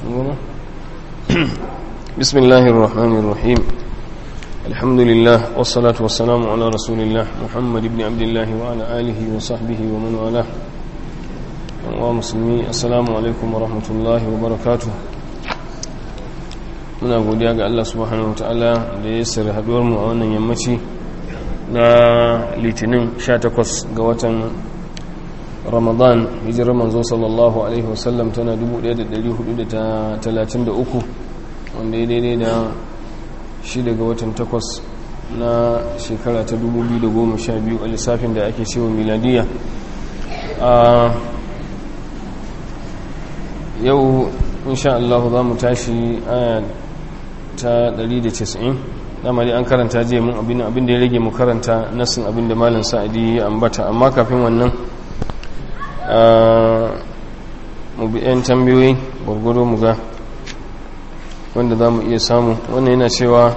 بسم الله الرحمن الرحيم الحمد لله والصلاة والسلام على رسول الله محمد بن عبد الله وعلى آله وصحبه ومن والاه ومسلمي السلام عليكم ورحمة الله وبركاته muna godiya ga Allah subhanahu wa ta'ala da ya sirri haduwar mu a wannan yammaci na litinin 18 ga watan ramadan hijirar manzo sallallahu alaihi wasallam tana 1433 wanda ya daidai da shi daga watan 8 na shekara ta 2012 a lissafin da ake cewa miladiya a yau insha Allah za mu tashi aya ta 190 dama dai an karanta je mun abin abin da ya rage mu karanta nasin abin da malam sa'adi ya ambata amma kafin wannan mu bi yan tambayoyi gwargwado mu ga wanda za mu iya samu wannan yana cewa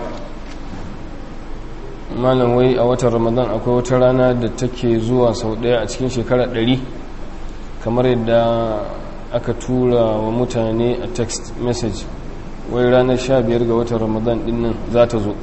malam wai a watan ramadan akwai wata rana da take zuwa sau daya a cikin shekara 100 kamar yadda aka tura wa mutane a text message wai ranar 15 ga watan ramadan din nan za ta zo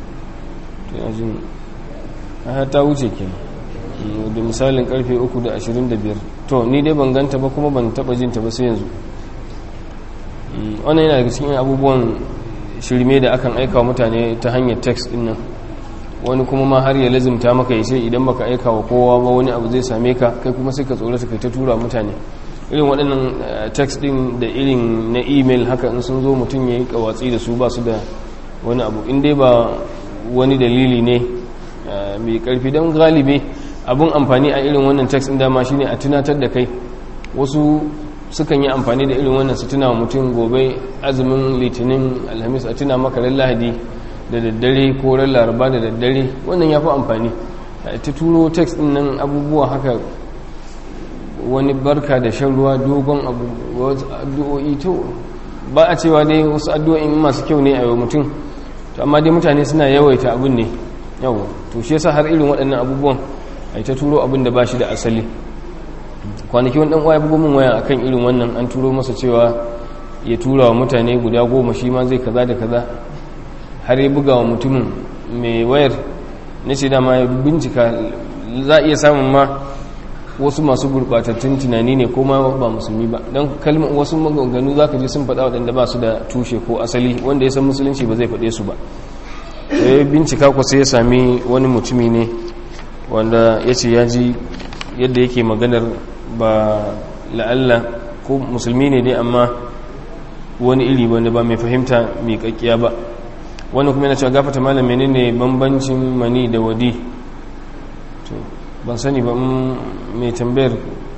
ta wuce ke da misalin karfe 3 da 25 to ni dai ban ganta ba kuma ban taba jinta ba sai yanzu wannan yana daga cikin abubuwan shirme da akan aika mutane ta hanyar text din nan wani kuma ma har ya lazimta maka ya ce idan baka aika wa kowa ba wani abu zai same ka kai kuma sai ka tsorata kai ta tura mutane irin waɗannan text din da irin na email haka in sun zo mutum ya yi kawatsi da su ba su da wani abu in dai ba wani dalili ne mai karfi don galibi abin amfani a irin wannan text din dama shine a tunatar da kai wasu sukan yi amfani da irin wannan su tuna mutum gobe azumin litinin alhamis a tuna maka ran lahadi da daddare ko ran laraba da daddare wannan ya fi amfani ta turo text din nan abubuwa haka wani barka da shan ruwa dogon addu'o'i to ba a cewa dai wasu addu'o'in masu kyau ne a yau mutum to amma dai mutane suna yawaita abin ne yau to shi yasa har irin waɗannan abubuwan a ta turo abin da ba shi da asali kwanaki wani ɗan'uwa ya bugu min waya akan irin wannan an turo masa cewa ya tura wa mutane guda goma shi ma zai kaza da kaza har ya buga wa mutumin mai wayar na ce dama ya bincika za a iya samun ma wasu masu gurɓatattun tunani ne ko ma ba musulmi ba don kalmar wasu maganganu za ka ji sun faɗa waɗanda ba su da tushe ko asali wanda ya san musulunci ba zai faɗe su ba ya bincika ku sai ya sami wani mutumi ne wanda ya ce ya ji yadda yake maganar ba la'alla ko musulmi ne dai amma wani iri wanda ba mai fahimta mai kakkiya ba wani kuma yana cewa gafata malam menene bambancin mani da wadi to ban sani ba mai tambayar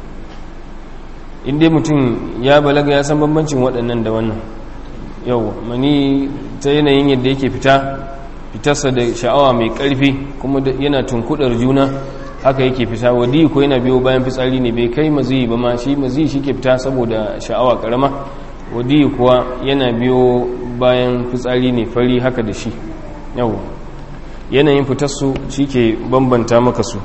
inda mutum ya balaga ya san bambancin waɗannan da wannan yau mani ta yanayin yadda yake fita fitarsa da sha'awa mai ƙarfi kuma yana tunkudar juna haka yake fita wadi ko yana biyo bayan fitsari ne bai kai maziyi ba ma shi maziyi shi ke fita saboda sha'awa karama wadi kuwa yana biyo bayan fitsari ne fari haka da shi yau yanayin fitarsu shi ke bambanta maka su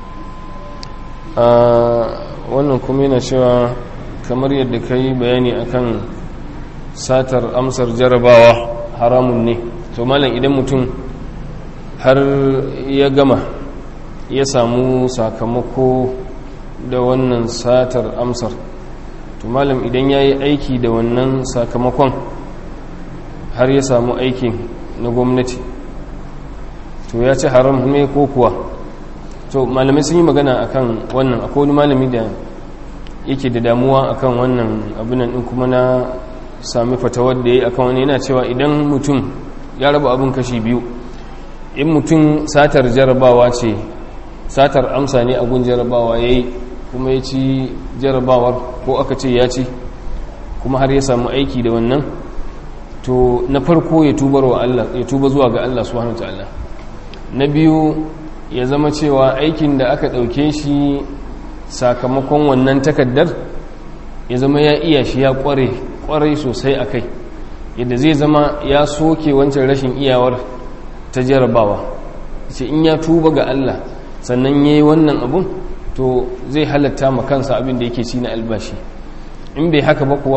wannan kuma yana cewa kamar yadda ka yi bayani akan satar amsar jarabawa haramun ne to malam idan mutum har ya gama ya samu sakamako da wannan satar amsar to malam idan ya yi aiki da wannan sakamakon har ya samu aikin na gwamnati to ya ci haram ne ko kuwa to malamai sun yi magana akan wannan akwai wani malami da yake da damuwa akan wannan abinan din kuma na sami fatawar da ya yi akan wani yana cewa idan mutum ya raba abin kashi biyu in mutum satar jarabawa ce satar amsa ne gun jarabawa ya yi kuma ya ci jarabawar ko aka ce ya ci kuma har ya samu aiki da wannan to na farko ya tubar wa Allah ya tuba zuwa ga Allah subhanahu wataala na biyu ya zama cewa aikin da aka ɗauke shi sakamakon wannan takaddar ya zama ya iya shi ya kware kwarai sosai a kai yadda zai zama ya soke wancan rashin iyawar ta jarabawa ce in ya tuba ga Allah sannan ya yi wannan abun to zai halatta ma kansa abin da yake ci na albashi in bai haka ba kuwa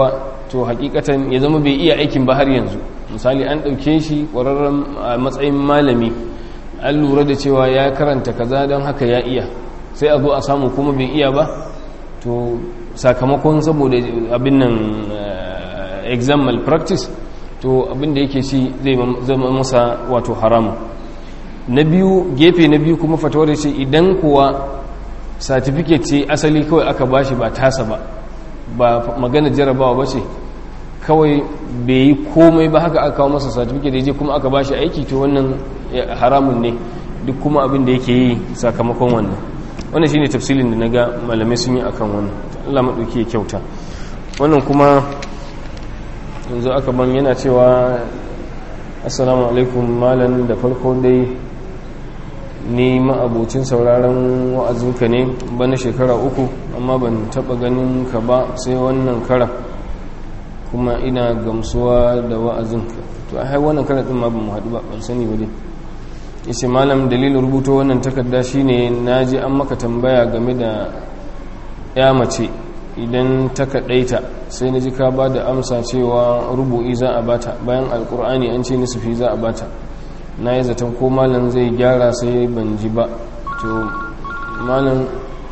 to hakikatan ya zama bai iya aikin ba har yanzu misali an ɗauke shi ƙwararren a matsayin malami an lura da cewa ya karanta kaza don haka ya iya sai a zo a samu kuma bai iya ba to sakamakon saboda abin nan exam malpractice to abin da yake shi zai zama masa wato haramu na biyu gefe na biyu kuma fatawar ce idan kuwa certificate ce asali kawai aka bashi ba tasa ba ba magana jarabawa ba ce kawai bai yi komai ba haka aka kawo masa certificate da je kuma aka bashi aiki to wannan haramun ne duk kuma abin da yake yi sakamakon wannan wannan shine tafsilin da naga malamai sun yi akan wannan Allah madauki ya kyauta wannan kuma yanzu aka ban yana cewa assalamu alaikum malam da farko dai ni ma'abocin sauraron wa'azinka ne bana shekara uku amma ban taba ganin ka ba sai wannan kara kuma ina gamsuwa da wa'azinka to a wannan kara din ma ban mu haɗu ba ban sani ba dai yace malam dalilin rubuto wannan takarda shine naji an maka tambaya game da ya mace idan ta kadaita sai naji ka ba da amsa cewa rubu'i za a bata bayan alkur'ani an ce nisfi za a bata na yi zaton ko malam zai gyara sai ban ji ba to malam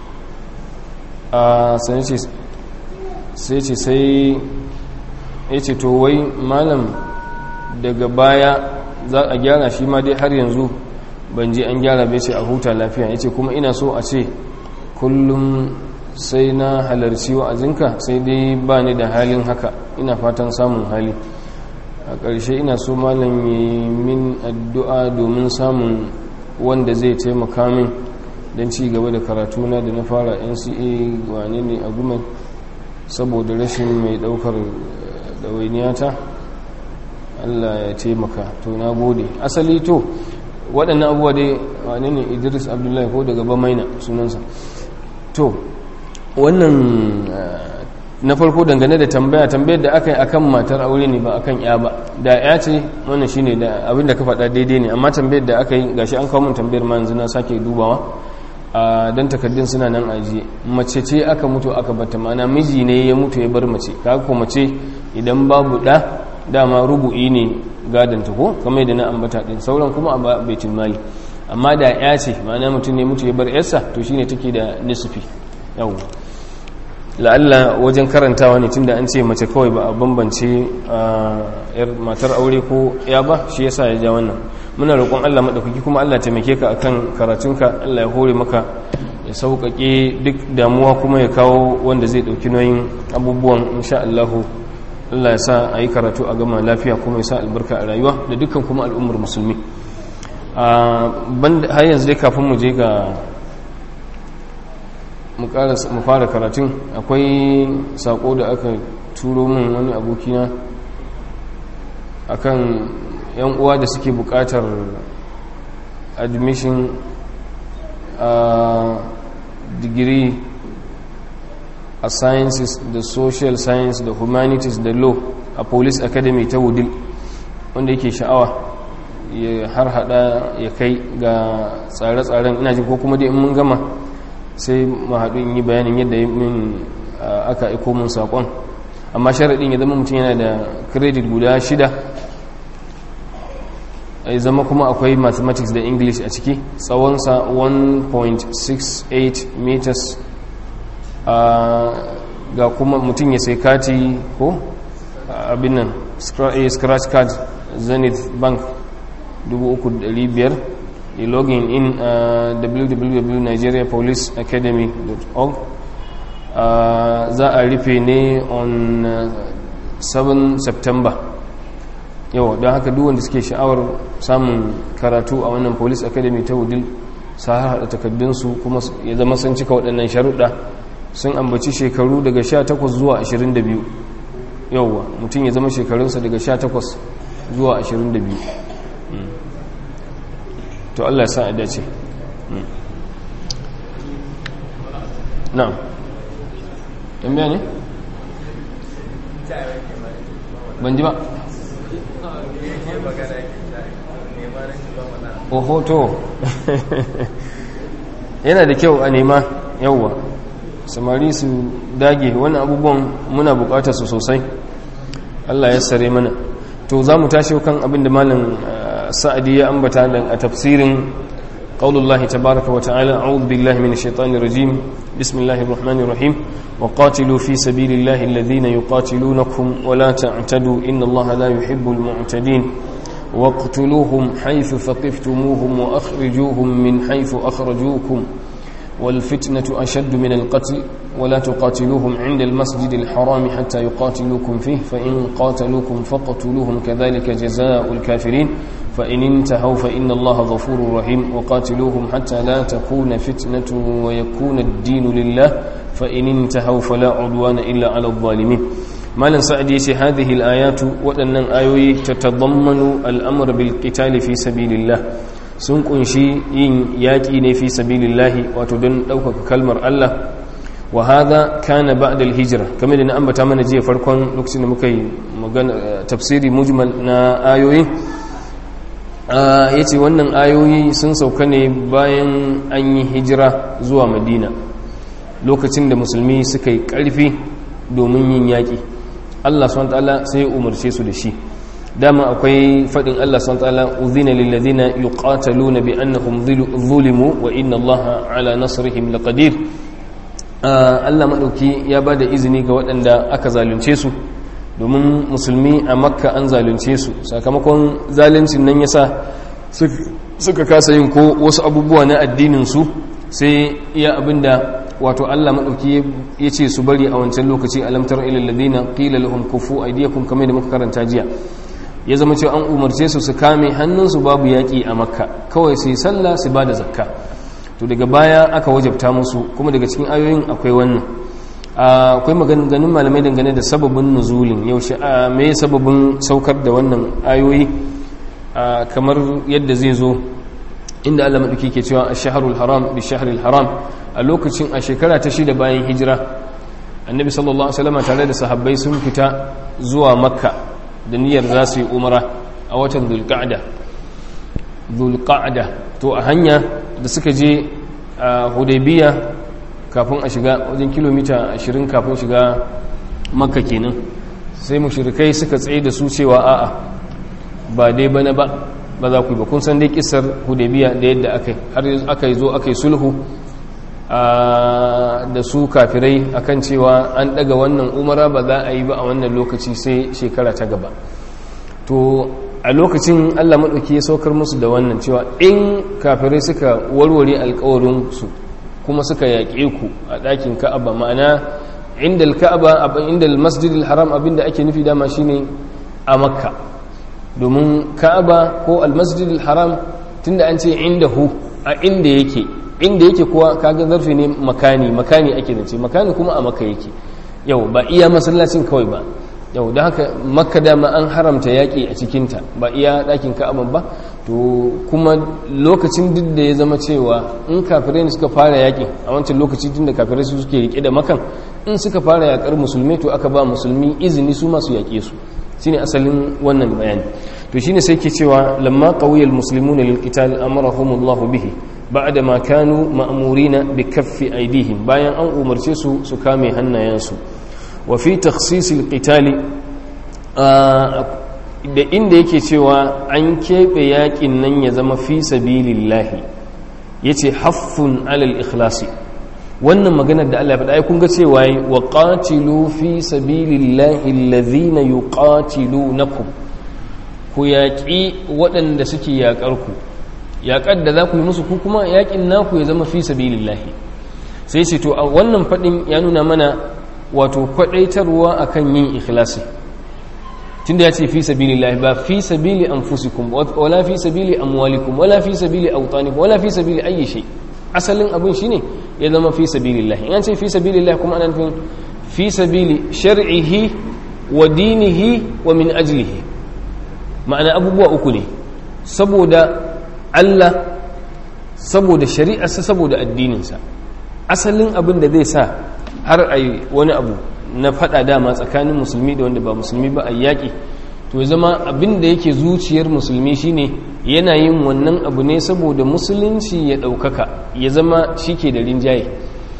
a sai ce sai ya ce to wai malam daga baya za a gyara shi ma dai har yanzu ban ji an gyara bai ce a huta lafiya ya ce kuma ina so a ce kullum sai na halarci wa'azinka sai dai ba ni da halin haka ina fatan samun hali a ƙarshe ina so malam yi min addu'a domin samun wanda zai taimaka min don ci gaba da karatuna da na fara nca wane ne a gumen saboda rashin mai ɗaukar ɗawainiyata allah ya taimaka to na gode asali to waɗannan abubuwa dai wane ne idris abdullahi ko daga bamaina sunansa to wannan na farko dangane da tambaya tambayar da aka yi akan matar aure ne ba akan ya ba da ya ce wannan shine da abin da ka faɗa daidai ne amma tambayar da aka yi gashi an kawo min tambayar ma yanzu na sake dubawa a dan takaddun suna nan ajiye mace ce aka mutu aka bata mana miji ne ya mutu ya bar mace kaga ko mace idan babu da dama rubu'i ne gadanta ko kamar da na ambata din sauran kuma a baitul mali amma da ya ce ma'ana mutum ne mutu ya bar yarsa to shine take da nisfi yau la'alla wajen karantawa ne tunda an ce mace kawai ba a bambance yar matar aure ko ya ba shi yasa ya ja wannan muna roƙon Allah madaukaki kuma Allah taimake ka akan karatunka Allah ya hore maka ya sauƙaƙe duk damuwa kuma ya kawo wanda zai ɗauki nauyin abubuwan insha Allah Allah ya sa a yi karatu a gama lafiya kuma ya sa albarka a rayuwa da dukkan kuma al'ummar musulmi har yanzu dai kafin mu je ga mu fara karatun akwai sako da aka turo min wani abokina akan yan uwa da suke bukatar admission a digiri a sciences da social science da humanities da law a police academy ta wudil wanda yake sha'awa ya har hada ya kai ga tsare-tsaren ina jin ko kuma dai in mun gama sai mu haɗu in yi bayanin yadda min aka aiko mun saƙon amma sharaɗin ya zama mutum yana da credit guda shida ya zama kuma akwai mathematics da english a ciki tsawonsa 1.68 meters ga kuma mutum ya sai kati ko abin nan scratch card zenith bank 3,500 yi login in uh, www.nigeriapoliceacademy.org uh, za a rufe ne on uh, 7 september yawa don haka duwanda suke sha'awar samun karatu a wannan police academy ta wudil sa haɗa takaddunsu kuma ya zama sun cika waɗannan sharuɗa sun ambaci shekaru daga 18 zuwa 22 yauwa mutum ya zama shekarunsa daga 18 zuwa 22 to Allah ya sa a dace na'am tambaya ne ban ji ba oho to yana da kyau a nema yauwa samari su dage wani abubuwan muna bukatar su sosai Allah ya sare mana to za mu tashi kan abin da malam sa'adi ya ambata a tafsirin qaulullahi tabaraka wa ta'ala a'udhu billahi minash shaitanir rajim bismillahir rahmanir rahim wa qatilu fi sabilillahi alladhina yuqatilunakum wa la ta'tadu inna allaha la yuhibbul mu'tadin واقتلوهم حيث ثقفتموهم وأخرجوهم من حيث أخرجوكم والفتنة أشد من القتل ولا تقاتلوهم عند المسجد الحرام حتى يقاتلوكم فيه فإن قاتلوكم فقتلوهم كذلك جزاء الكافرين فإن انتهوا فإن الله غفور رحيم وقاتلوهم حتى لا تكون فتنة ويكون الدين لله فإن انتهوا فلا عدوان إلا على الظالمين مالا سعد يسي هذه الآيات وأن آيوي تتضمن الأمر بالقتال في سبيل الله sun kunshi yin yaƙi ne fi sabilillahi wato don ɗaukaka kalmar Allah wa hadha kana ba'da al-hijra kamar da na ambata mana jiya farkon lokacin da muka yi magana tafsiri mujmal na ayoyi yace wannan ayoyi sun sauka ne bayan an yi hijira zuwa Madina lokacin da musulmi suka yi ƙarfi domin yin yaƙi Allah subhanahu wa ta'ala sai ya umarce su da shi dama akwai faɗin Allah sun ta'ala uzina lillazina yuqataluna bi annahum zulimu wa inna Allah ala nasrihim laqadir Allah madauki ya bada izini ga waɗanda aka zalunce su domin musulmi a makka an zalunce su sakamakon zaluncin nan yasa suka kasa yin ko wasu abubuwa na addinin su sai iya abinda wato Allah madauki ya ce su bari a wancan lokaci alamtar ilal ladina qila lahum kufu aydiyakum kamar da muka karanta jiya ya zama cewa an umarce su su kame hannunsu babu yaƙi a makka kawai su yi sallah su ba da zakka to daga baya aka wajabta musu kuma daga cikin ayoyin akwai wannan akwai maganganun malamai dangane da sababin nuzulin yaushe a me sababin saukar da wannan ayoyi kamar yadda zai zo inda Allah madauki ke cewa ash-shahrul haram bi shahril haram a lokacin a shekara ta shida bayan hijira annabi sallallahu alaihi wasallam tare da sahabbai sun fita zuwa makka da niyyar za su yi umara a watan zulqa'da zulqa'da to a hanya da suka je a hudaybiya kafin a shiga wajen kilomita 20 kafin shiga makka kenan sai mushrikai suka tsaye da su cewa a'a ba dai bana ba ba za ku yi ba kun san dai kisar hudaybiya da yadda aka har aka yi zo aka yi sulhu da su kafirai akan cewa an daga wannan umara ba za a yi ba a wannan lokaci sai shekara ta gaba to a lokacin allah maɗauki ya saukar musu da wannan cewa in kafirai suka warware alkawarinsu kuma suka yaƙe ku a ɗakin ka'aba ma'ana inda ka'aba inda masjidil haram abinda ake nufi dama shine a makka domin ka'aba ko almasjidil haram tunda an ce inda hu a inda yake inda yake kuwa kaga zarfi ne makani makani ake da ce makani kuma a makka yake yau ba iya masallacin kawai ba yau da haka makka dama an haramta yaƙi a cikinta ba iya ɗakin ka'aban ba to kuma lokacin duk da ya zama cewa in kafirai ne suka fara yaƙi a wancan lokaci tun da kafirai su suke riƙe da makan in suka fara yaƙar musulmi to aka ba musulmi izini su masu yaƙe su shine asalin wannan bayani to shine sai ke cewa lamma qawiyal muslimuna lil qital amarahumullahu bihi ba'da ma kanu ma'murina bi kaffi aydihim bayan an umarce su su kame hannayensu wa fi takhsisil qitali da inda yake cewa an keɓe yaƙin nan ya zama fi sabilillahi yace haffun alal ikhlasi wannan maganar da Allah ya faɗa ai kun ga cewa wa qatilu fi sabilillahi alladhina yuqatilunakum ku yaƙi waɗanda suke yaƙar ku yaƙar da za ku yi musu ku kuma yaƙin naku ya zama fi sabilillahi sai ce to a wannan faɗin ya nuna mana wato kwaɗaitarwa akan yin ikhlasi tunda ya ce fi sabilillahi ba fi sabili anfusikum wala fi sabili amwalikum wala fi sabili awtanikum wala fi sabili ayyi shay asalin abin shine ya zama fi sabilillahi in an ce fi sabilillahi kuma ana nufin fi sabili shar'ihi wa dinihi wa min ajlihi ma'ana abubuwa uku ne saboda Allah saboda shari'arsa saboda addininsa asalin abin da zai sa har a yi wani abu na fada dama tsakanin musulmi da wanda ba musulmi ba a yaƙi to zama abin da yake zuciyar musulmi shine yana yin wannan abu ne saboda musulunci ya ɗaukaka ya zama shi ke da rinjaye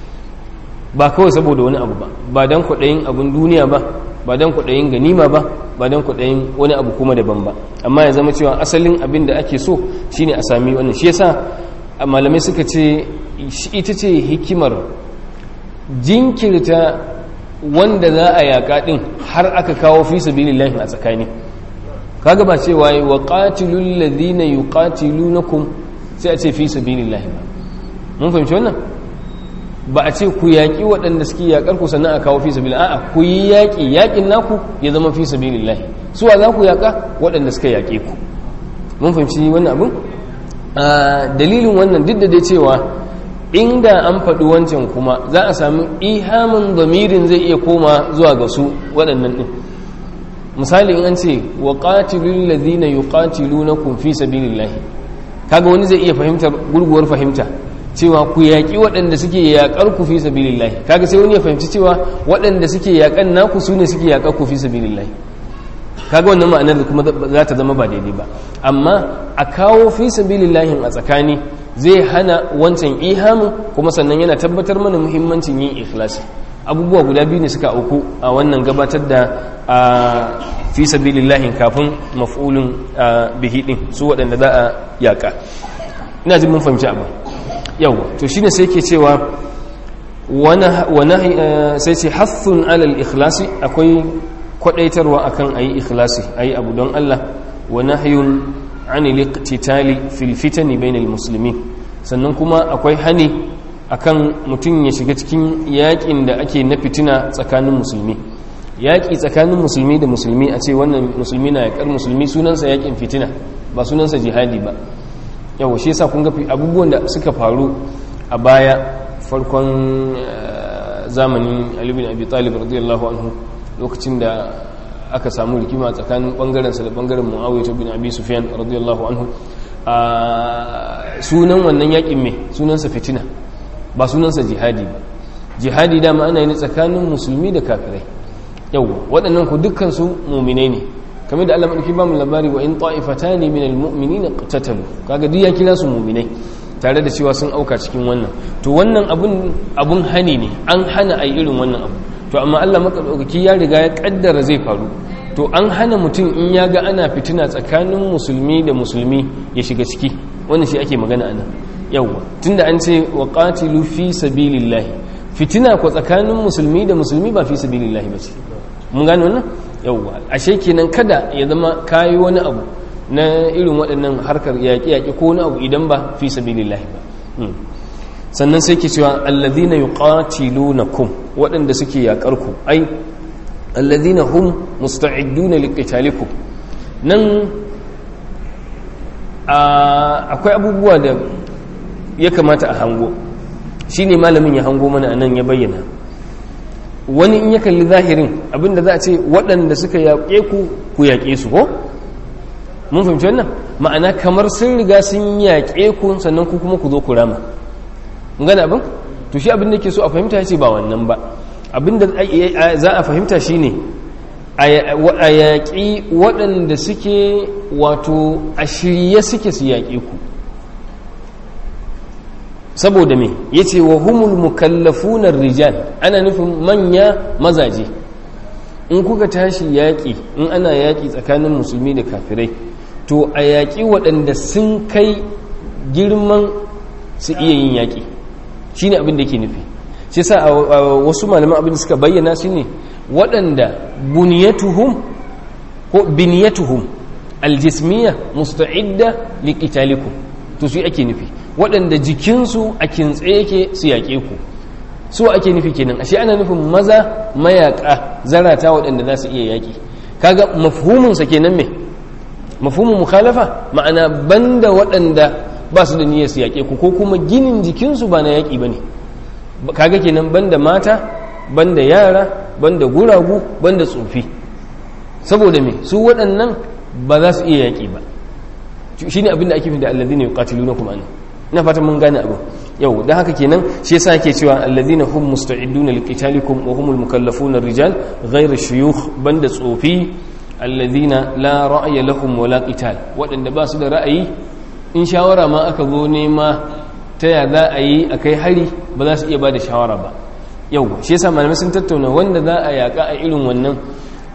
ba kawai saboda wani abu ba ba don kwaɗayin abin duniya ba ba don kwaɗayin ganima ba ba don kudayin wani abu kuma daban ba amma ya zama cewa asalin abin da ake so shine a sami wannan shi yasa malamai suka ce ita ce hikimar jinkirta wanda za a yaƙa ɗin har aka kawo fi sabilillahi a tsakani kaga ba cewa yi wa qatilul ladina yuqatilunakum sai a ce fi sabilillahi ba mun fahimci wannan ba a ce ku yaƙi waɗanda suke yaƙar ku sannan a kawo fi sabilillahi a'a ku yi yaƙi yaƙin naku ya zama fi sabilillahi suwa za ku yaƙa waɗanda suka yaƙe ku mun fahimci wannan abin dalilin wannan duk da dai cewa inda an faɗi wancan kuma za a sami ihamin zamirin zai iya koma zuwa ga su waɗannan ɗin misali in an ce wa ƙatilun ladina yi ƙatilu na kumfi sabilillahi kaga wani zai iya fahimtar gurguwar fahimta cewa ku yaƙi waɗanda suke yaƙar ku fi sabilillahi kaga sai wani ya fahimci cewa waɗanda suke yaƙan naku su ne suke yaƙar ku fi sabilillahi kaga wannan ma'anar da kuma za ta zama ba daidai ba amma a kawo fi sabilillahi a tsakani zai hana wancan ihamu kuma sannan yana tabbatar mana muhimmancin yin ikhlasi abubuwa guda biyu ne suka auku a wannan gabatar da a fi sabilillahi kafin maf'ulun bihi din su waɗanda za a yaƙa ina jin mun fahimci abu yawa to shine sai ke cewa wani sai ce hathun alal ikhlasi akwai kwadaitarwa akan ayi ikhlasi ayi abu don Allah wa nahyun anil iqtitali fil fitani bainal muslimin sannan kuma akwai hani akan mutum ya shiga cikin yakin da ake na fitina tsakanin musulmi yaki tsakanin musulmi da musulmi a ce wannan musulmi na yakar musulmi sunansa yakin fitina ba sunansa jihadi ba yawa shi yasa kun ga abubuwan da suka faru a baya farkon zamanin Ali bin Abi Talib radiyallahu anhu lokacin da aka samu rikima tsakanin bangarensa da bangaren mu'awiyar bin abi sufyan radiyallahu anhu a sunan wannan yakin mai sunansa fitina ba sunansa jihadi ba jihadi dama ana yi tsakanin musulmi da kafirai yau waɗannan ku dukkan su muminai ne kamar da Allah madauki ba mu labari wa in ta'ifatani min almu'minina qatatalu kaga duk ya kira su muminai tare da cewa sun auka cikin wannan to wannan abun abun hani ne an hana ai irin wannan abu to amma Allah makaɗaukaki ya riga ya ƙaddara zai faru to an hana mutum in ya ga ana fitina tsakanin musulmi da musulmi ya shiga ciki wannan shi ake magana ana yawwa tunda an ce wa qatilu fi sabilillahi fitina ko tsakanin musulmi da musulmi ba fi sabilillahi bace mun gane wannan yawwa ashe kenan kada ya zama kayi wani abu na irin waɗannan harkar yaƙi-yaƙi ko wani abu idan ba fi sabilillahi ba sannan sai ke cewa alladhina yuqatilunakum waɗanda suke yakar ku ai alladhina hum musta'iduna liqitalikum nan akwai abubuwa da ya kamata a hango shine malamin ya hango mana anan ya bayyana wani in ya kalli zahirin abinda za a ce waɗanda suka yaƙe ku ku yaƙe su ko mun fahimci wannan ma'ana kamar sun riga sun yaƙe ku sannan ku kuma ku zo ku rama gane abin to shi abin da ke so a fahimta ce ba wannan ba abin da za a fahimta shi ne a yaƙi waɗanda suke wato a shirye suke su yaƙe ku saboda me ya ce wa humul mukallafunar rijal ana nufin manya mazaje in kuka tashi yaƙi in ana yaƙi tsakanin musulmi da kafirai to a yaƙi waɗanda sun kai girman su iya yin yaƙi shi ne abin da ke nufi shi sa a wasu malaman abin da suka bayyana shi ne waɗanda buniyatuhum ko biniyatuhum aljismiya musta'idda liqitalikum to su ake nufi waɗanda jikinsu a kintse yake su yaƙe ku su ake nufi kenan ashe ana nufin maza mayaƙa zarata waɗanda za su iya yaƙi kaga mafhuminsa kenan me mafhumin mukhalafa ma'ana banda waɗanda ba su da niyyar su yaƙe ku ko kuma ginin jikinsu ba na yaƙi ba ne kaga kenan banda mata banda yara banda guragu banda tsofi saboda me su waɗannan ba za su iya yaƙi ba shi ne abinda ake fi da allazi ne ƙatilu na kuma ina fatan mun gane abu yau da haka kenan shi yasa ake cewa allazina hum musta'iduna liqitalikum wa humul mukallafuna rijal ghayra shuyukh banda tsofi allazina la ra'ya lahum wala qital waɗanda ba su da ra'ayi in shawara ma aka zo nema ta ya za a yi a kai hari ba za su iya ba da shawara ba yau shi yasa malamai sun tattauna wanda za a yaƙa a irin wannan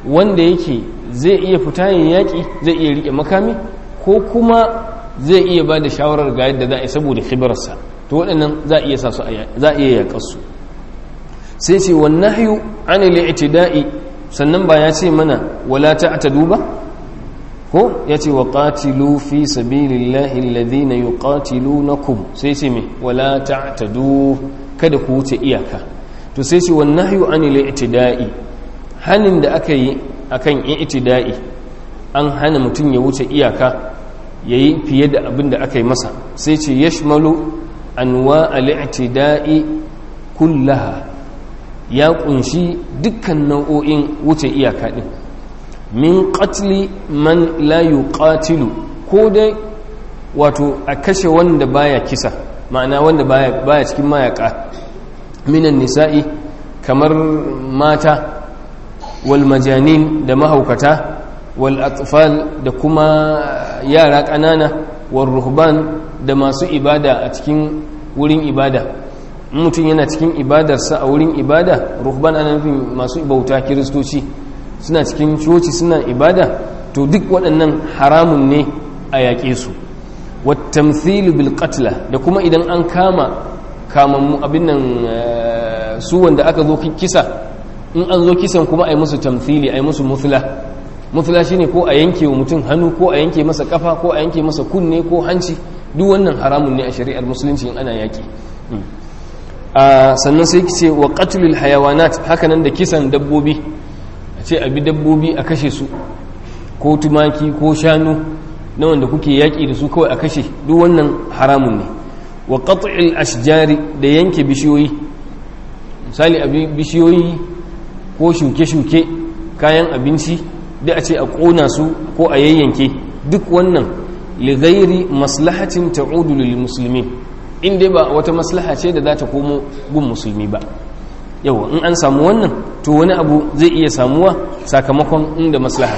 wanda yake zai iya fita yin yaƙi zai iya riƙe makami ko kuma zai iya ba da shawarar ga yadda za a yi saboda khibararsa to waɗannan za a iya sa su za a iya yaƙarsu sai ce wannan hayu an da'i sannan ba ya ce mana wala ta'tadu ba ko ya ce wa qatilu fi sabilillahi alladhina yuqatilunakum sai ce me wala ta'tadu kada ku wuce iyaka to sai ce wannan hayu an da'i hanin da aka yi akan i'tida'i an hana mutum ya wuce iyaka yayi fiye da abin da aka yi masa sai ce yashmalu anwa al-i'tida'i kullaha ya kunshi dukkan nau'o'in wuce iyaka din min qatli man la yuqatilu ko dai wato a kashe wanda baya kisa ma'ana wanda baya baya cikin mayaka minan nisa'i kamar mata wal majanin da mahaukata wal atfal da kuma yara ƙanana wal ruhban da masu ibada a cikin wurin ibada mutum yana cikin ibadarsa a wurin ibada ruhban ana nufin masu bauta kiristoci suna cikin coci suna ibada to duk waɗannan haramun ne a yaƙe su wattamthilu bil qatla da kuma idan an kama kamammu abin nan su wanda aka zo kisa in an zo kisan kuma ai musu tamthili ai musu muthla muthla shine ko a yanke wa mutum hannu ko a yanke masa kafa ko a yanke masa kunne ko hanci duk wannan haramun ne a shari'ar musulunci in ana yaƙi sannan sai ce wa qatlul hayawanat hakanan da kisan dabbobi a ce abi dabbobi a kashe su ko tumaki ko shanu na wanda kuke yaƙi da su kawai a kashe duk wannan haramun ne wa qat'il ashjari da yanke bishiyoyi misali abi bishiyoyi ko shuke-shuke kayan abinci da a ce a ƙona su ko a yayyanke duk wannan lighairi maslahatin ta'udu lil muslimin in dai ba wata maslaha ce da za ta komo gun musulmi ba yau in an samu wannan to wani abu zai iya samuwa sakamakon inda maslaha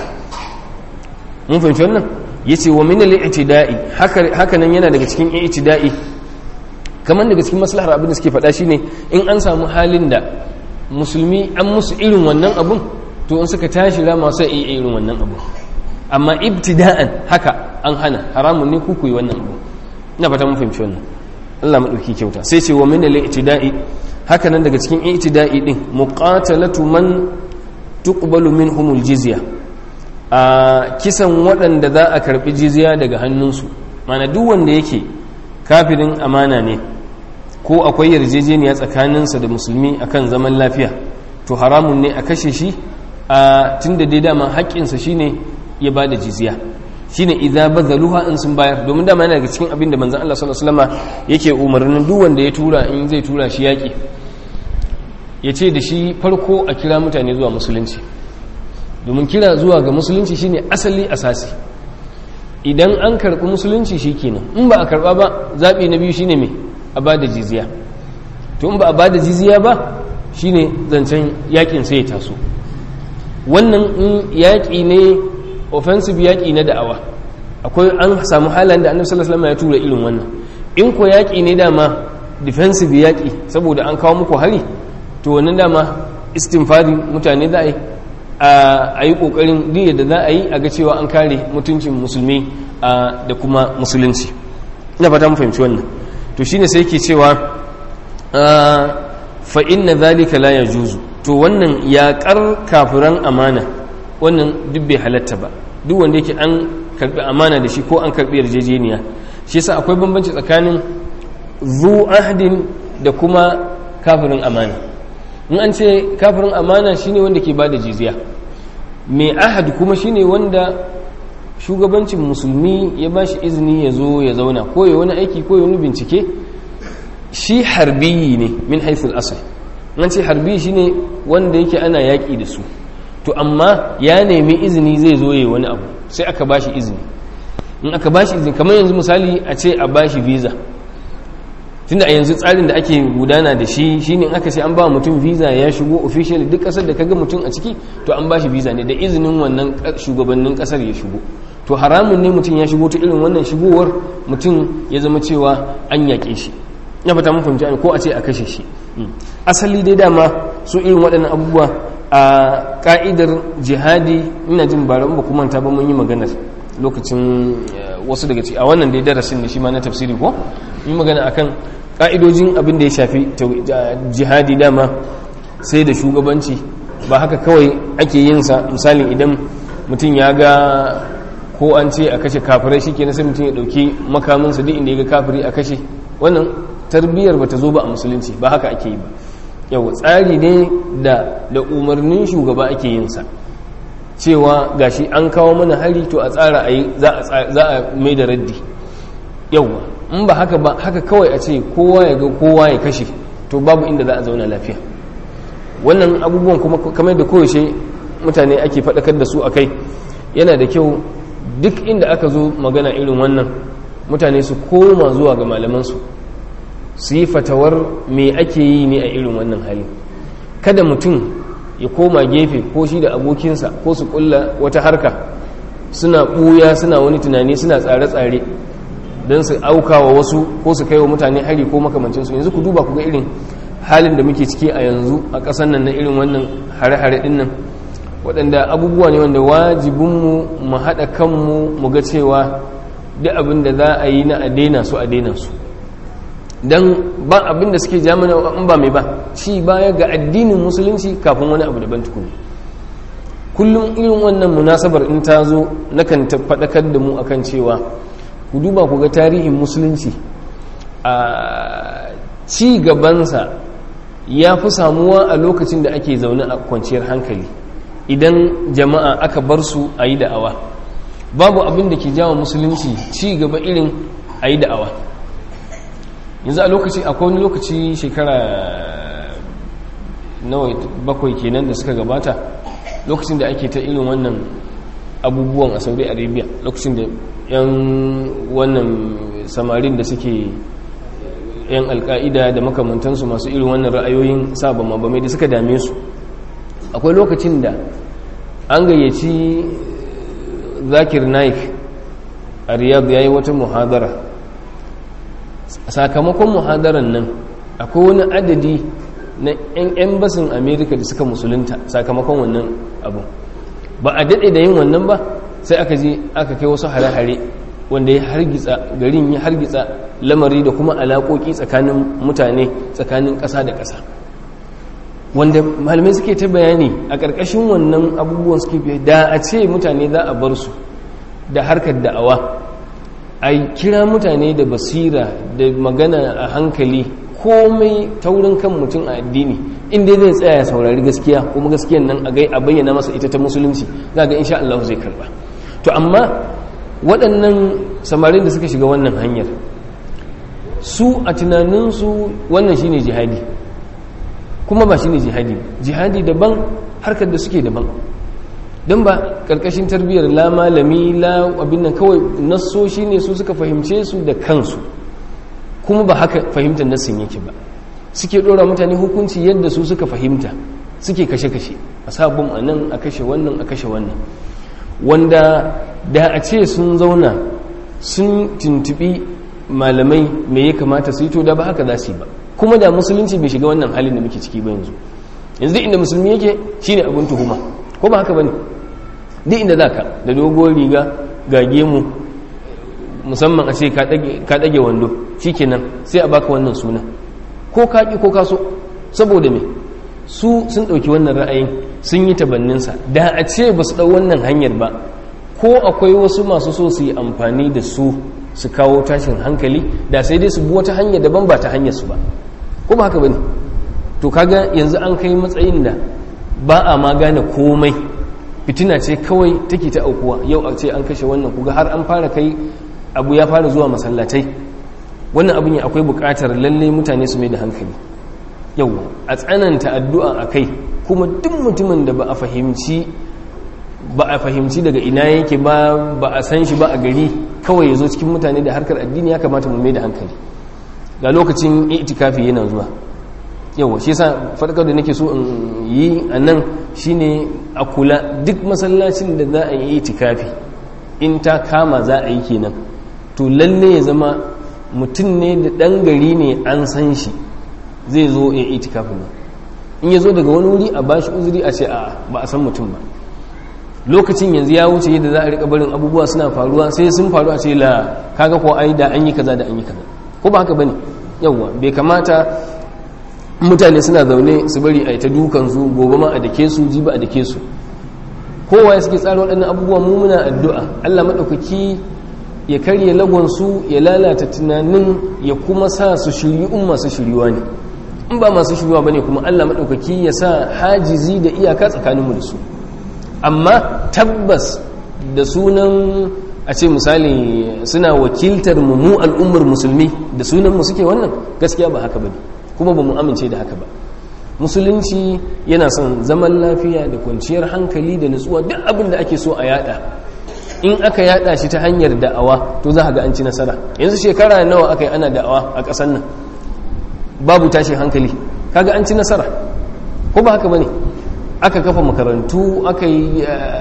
mun fahimci wannan yace wa min al-i'tida'i haka nan yana daga cikin i'tida'i kamar daga cikin maslahar abin da suke faɗa shine in an samu halin da musulmi an musu irin wannan abun to in suka tashi rama sai iya irin wannan abu amma ibtida'an haka an hana haramun ne ku yi wannan abu ina fata mun fahimci wannan Allah madauki kyauta sai ce wa min al-i'tida'i haka nan daga cikin i'tida'i din muqatalatu man tuqbalu minhumul jizya a kisan waɗanda za a karbi jizya daga hannunsu mana duk wanda yake kafirin amana ne ko akwai yarjejeniya tsakaninsa da musulmi akan zaman lafiya to haramun ne a kashe shi a tunda dai dama haƙƙinsa shine ya ba da jizya shine idza bazaluha in sun bayar domin dama yana daga cikin abin da manzon Allah sallallahu alaihi wasallam yake umarnin duk wanda ya tura in zai tura shi yaki ya ce da shi farko a kira mutane zuwa musulunci domin kira zuwa ga musulunci shine asali asasi idan an karɓi musulunci shikenan in ba a karɓa ba zaɓi na biyu shine me a ba da jizya to in ba a ba da jizya ba shine zancen yakin sai ya taso wannan in yaƙi ne offensive yaƙi na da'awa akwai an samu halayen da annabi sallallahu alaihi wasallam ya tura irin wannan in ko yaƙi ne dama defensive yaƙi saboda an kawo muku hari to wannan dama istinfari mutane za a yi a yi ƙoƙarin diya da za a yi a ga cewa an kare mutuncin musulmi da kuma musulunci ina fata mu fahimci wannan to shine sai yake cewa fa inna zalika la yajuzu to wannan yaƙar kafiran amana wannan duk bai halatta ba duk wanda yake an karbi amana da shi ko an karbi yarjejeniya shi yasa akwai bambanci tsakanin zu ahdin da kuma kafirin amana in an ce kafirin amana shine wanda ke bada jizya mai ahad kuma shine wanda shugabancin musulmi ya ba shi izini ya zo ya zauna ko ya wani aiki ko ya wani bincike shi harbiyi ne min haithul asal an ce harbi shine wanda yake ana yaƙi da su to amma ya nemi izini zai zo ya wani abu sai aka ba shi izini in aka ba shi izini kamar yanzu misali a ce a ba shi visa tunda a yanzu tsarin da ake gudana da shi shine in aka ce an ba mutum visa ya shigo official duk kasar da kaga mutum a ciki to an ba shi visa ne da izinin wannan shugabannin kasar ya shigo to haramun ne mutum ya shigo ta irin wannan shigowar mutum ya zama cewa an yaƙe shi ya fata mun fahimci ko a ce a kashe shi asali dai dama su irin waɗannan abubuwa a ka'idar jihadi ina jin bara ba kuma ta ba mun yi maganar lokacin wasu daga ciki a wannan dai darasin da shi ma na tafsiri ko yi magana akan ka'idojin abin da ya shafi jihadi dama sai da shugabanci ba haka kawai ake yin sa misali idan mutum ya ga ko an ce a kashe kafirai shi kenan sai mutum ya dauki makaminsa duk inda ya ga kafiri a kashe wannan tarbiyyar bata zo ba a musulunci ba haka ake yi ba yau tsari ne da da umarnin shugaba ake yin sa cewa gashi an kawo mana hari to a tsara a yi za a mai da raddi yau in ba haka ba haka kawai a ce kowa ya ga kowa ya kashe to babu inda za a zauna lafiya wannan abubuwan kuma kamar da koyaushe mutane ake faɗakar da su a kai yana da kyau duk inda aka zo magana irin wannan mutane su koma zuwa ga malamansu su yi fatawar me ake yi ne a irin wannan hali kada mutum ya koma gefe ko shi da abokinsa ko su kulla wata harka suna ɓuya suna wani tunani suna tsare-tsare don su auka wa wasu ko su kai wa mutane hari ko makamancinsu yanzu ku duba ku ga irin halin da muke ciki a yanzu a ƙasar nan na irin wannan hare-hare ɗin nan waɗanda abubuwa ne wanda wajibinmu mu haɗa kanmu mu ga cewa duk abin da za a yi na a daina su a daina su don ba abin da suke jamana in ba mai ba ci baya ga addinin musulunci kafin wani abu daban tukuni kullum irin wannan munasabar in ta zo nakan faɗakar da mu akan cewa ku duba ku ga tarihin musulunci a ci gabansa ya fi samuwa a lokacin da ake zaune a kwanciyar hankali idan jama'a aka bar su a yi da'awa babu abin da ke jawo musulunci ci gaba irin a yi da'awa yanzu a lokaci akwai wani lokaci shekara nawa bakwai kenan da suka gabata lokacin da ake ta irin wannan abubuwan a saudi arabia lokacin da yan wannan samarin da suke yan alka'ida da makamantansu masu irin wannan ra'ayoyin sabon mabamai da suka dame su akwai lokacin da an gayyaci zakir naik a riyadh ya yi wata muhadara sakamakon muhadaran nan akwai wani adadi na 'yan embasin amerika da suka musulunta sakamakon wannan abu ba a daɗe da yin wannan ba sai aka je aka kai wasu hare-hare wanda ya hargitsa garin ya hargitsa lamari da kuma alaƙoƙi tsakanin mutane tsakanin ƙasa da ƙasa wanda malamai suke ta bayani a ƙarƙashin wannan abubuwan suke fiye da a ce mutane za a bar su da harkar da'awa a kira mutane da basira da magana a hankali komai taurin kan mutum a addini inda zai tsaya ya saurari gaskiya kuma gaskiyan nan a bayyana masa ita ta musulunci za ga insha Allah zai karba to amma waɗannan samarin da suka shiga wannan hanyar su a tunaninsu wannan shine jihadi kuma ba shine jihadi jihadi daban harkar da suke daban don ba ƙarƙashin tarbiyyar la malami la abin nan kawai nassoshi ne su suka fahimce su da kansu kuma ba haka fahimtar nassin yake ba suke ɗora mutane hukunci yadda su suka fahimta suke kashe-kashe a sabon a nan a kashe wannan a kashe wannan wanda da a ce sun zauna sun tuntubi malamai me ya kamata su yi to da ba haka za su yi ba kuma da musulunci bai shiga wannan halin da muke ciki ba yanzu yanzu inda musulmi yake shine abin tuhuma ko ba haka bane duk inda zaka da dogon riga ga gemu musamman a ce ka dage wando shikenan sai a baka wannan suna ko ka ki ko ka so saboda me su sun dauki wannan ra'ayin sun yi tabanninsa da a ce ba su dau wannan hanyar ba ko akwai wasu masu so su yi amfani da su su kawo tashin hankali da sai dai su bi wata hanya daban ba ta hanyar su ba ko ba haka bane to kaga yanzu an kai matsayin da ba a ma gane komai fitina ce kawai take ta aukuwa yau a ce an kashe wannan kuga har an fara kai abu ya fara zuwa masallatai wannan abin ya akwai bukatar lalle mutane su mai da hankali yau a tsananta addu'a a kai kuma duk mutumin da ba a fahimci ba a fahimci daga ina yake ba ba a san shi ba a gari kawai ya zo cikin mutane da harkar addini ya kamata mu mai da hankali ga lokacin itikafi yana zuwa yawa shi yasa farkar da nake so in yi a nan shine a kula duk masallacin da za a yi itikafi in ta kama za a yi kenan to lalle ya zama mutum ne da ɗan gari ne an san shi zai zo ya itikafin nan in ya zo daga wani wuri a bashi uzuri a ce a ba a san mutum ba lokacin yanzu ya wuce yadda za a rika barin abubuwa suna faruwa sai sun faru a ce la kaga ko ai da an yi kaza da an yi kaza ko ba haka bane yawwa bai kamata mutane suna zaune su bari a yi ta dukansu gobe ma a dake su jiba a dake su kowa ya suke tsara waɗannan abubuwa mu muna addu'a Allah maɗaukaki ya karye lagonsu ya lalata tunanin ya kuma sa su shiryu in masu shiryuwa ne in ba masu shiryuwa ba ne kuma Allah maɗaukaki ya sa hajizi da iyaka tsakaninmu da su amma tabbas da sunan a ce misali suna wakiltar mu mu al'ummar musulmi da sunan mu suke wannan gaskiya ba haka ba ne kuma ba mu amince da haka ba musulunci yana son zaman lafiya da kwanciyar hankali da nutsuwa duk abin da ake so a yada in aka yada shi ta hanyar da'awa to za ga an ci nasara yanzu shekara nawa aka yi ana da'awa a ƙasar nan babu tashin hankali kaga an ci nasara ko ba haka bane aka kafa makarantu aka yi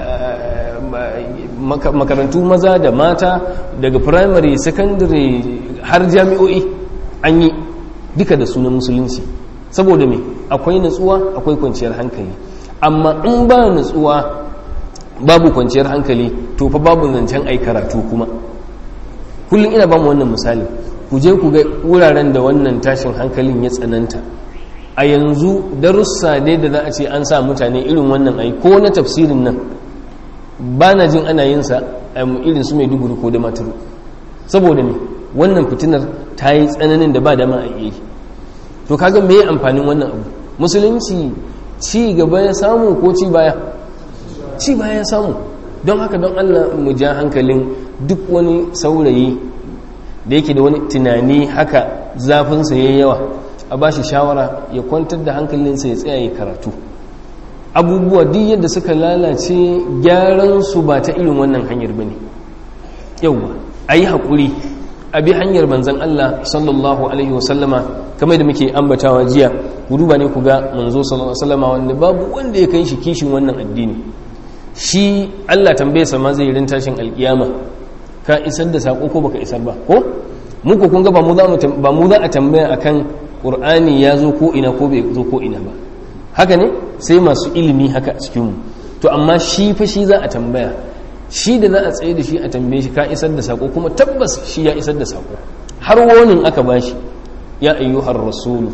makarantu maza da mata daga primary secondary har jami'o'i an yi duka da sunan musulunci saboda me akwai natsuwa akwai kwanciyar hankali amma in ba natsuwa babu kwanciyar hankali to fa babu zancen ai karatu kuma kullum ina ba mu wannan misali ku je ku ga wuraren da wannan tashin hankalin ya tsananta a yanzu darussa ne da za a ce an sa mutane irin wannan ai ko na tafsirin nan ba na jin ana yin sa irin su mai duguri ko da maturu saboda me wannan fitinar ta yi tsananin da ba dama a iya to kaga me amfanin wannan abu musulunci ci gaba ya samu ko ci baya ci baya ya samu don haka don allah mu ja hankalin duk wani saurayi da yake da wani tunani haka zafinsa ya yawa a ba shi shawara ya kwantar da hankalinsa ya tsaya ya karatu abubuwa duk yadda suka lalace gyaran su ba ta irin wannan hanyar ba ne yauwa a yi haƙuri a bi hanyar manzan Allah sallallahu alaihi wasallama kamar da muke ambatawa jiya ku duba ne ku ga manzo sallallahu alaihi wasallama wanda babu wanda ya kai shi kishin wannan addini shi Allah tambaye sa ma zai rin tashin alkiyama ka isar da sako ko baka isar ba ko muku kun ga ba mu za mu ba mu za a tambaya akan qur'ani ya zo ko ina ko bai zo ko ina ba haka ne sai masu ilimi haka a cikin mu to amma shi fa shi za a tambaya shi da za a tsaye da shi a tambaye shi ka isar da sako kuma tabbas shi ya isar da sako har wonin aka bashi ya ayyuhar rasulu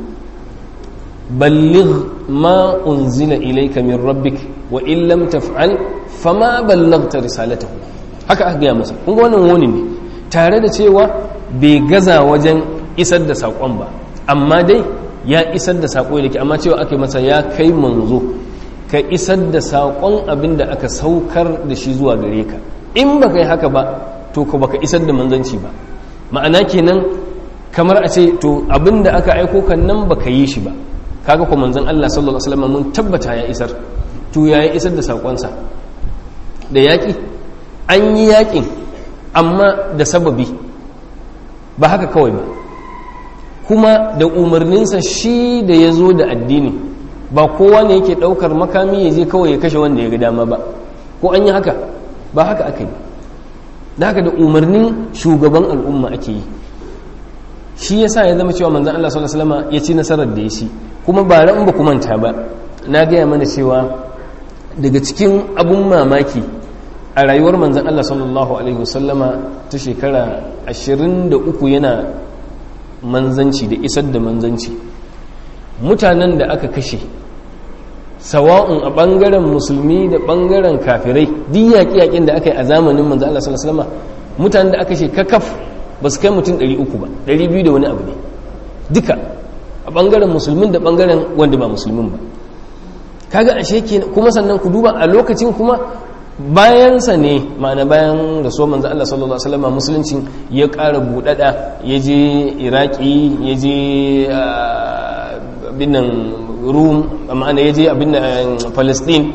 balligh ma unzila ilayka min rabbik wa in lam taf'al fama ballaghta risalatahu haka aka gaya masa kun ga wannan woni ne tare da cewa bai gaza wajen isar da sakon ba amma dai ya isar da sako yake amma cewa aka yi masa ya kai manzo ka isar da saƙon abin da aka saukar da shi zuwa gare ka in ba ka yi haka ba to ka baka isar da manzanci ba ma'ana kenan kamar a ce to abin da aka aiko kan nan ba ka yi shi ba kaga ko manzan Allah sallallahu alaihi wasallam mun tabbata ya isar to ya yi isar da saƙonsa da yaƙi an yi yaƙin amma da sababi ba haka kawai ba kuma da umarninsa shi da ya zo da addini ba kowa ne yake daukar makami ya je kawai ya kashe wanda ya ga dama ba ko an yi haka ba haka aka yi da haka da umarnin shugaban al'umma ake yi shi yasa ya zama cewa manzon Allah sallallahu alaihi wasallam ya ci nasarar da ya shi kuma ba ran ba manta ba na gaya mana cewa daga cikin abun mamaki a rayuwar manzon Allah sallallahu alaihi wasallama ta shekara 23 yana manzanci da isar da manzanci mutanen da aka kashe sawa'un a ɓangaren musulmi da ɓangaren kafirai duk yaƙi-yaƙin da aka yi a zamanin manzo Allah sallallahu alaihi wasallam mutanen da aka kashe kakaf ba su kai mutum 300 ba 200 da wani abu ne duka a ɓangaren musulmin da ɓangaren wanda ba musulmin ba kaga ashe ke kuma sannan ku duba a lokacin kuma bayansa ne ma'ana bayan rasuwar manzo Allah sallallahu alaihi wasallam musulunci ya ƙara buɗaɗa ya je iraki ya je abinnan rum ma'ana ya je abinnan palestine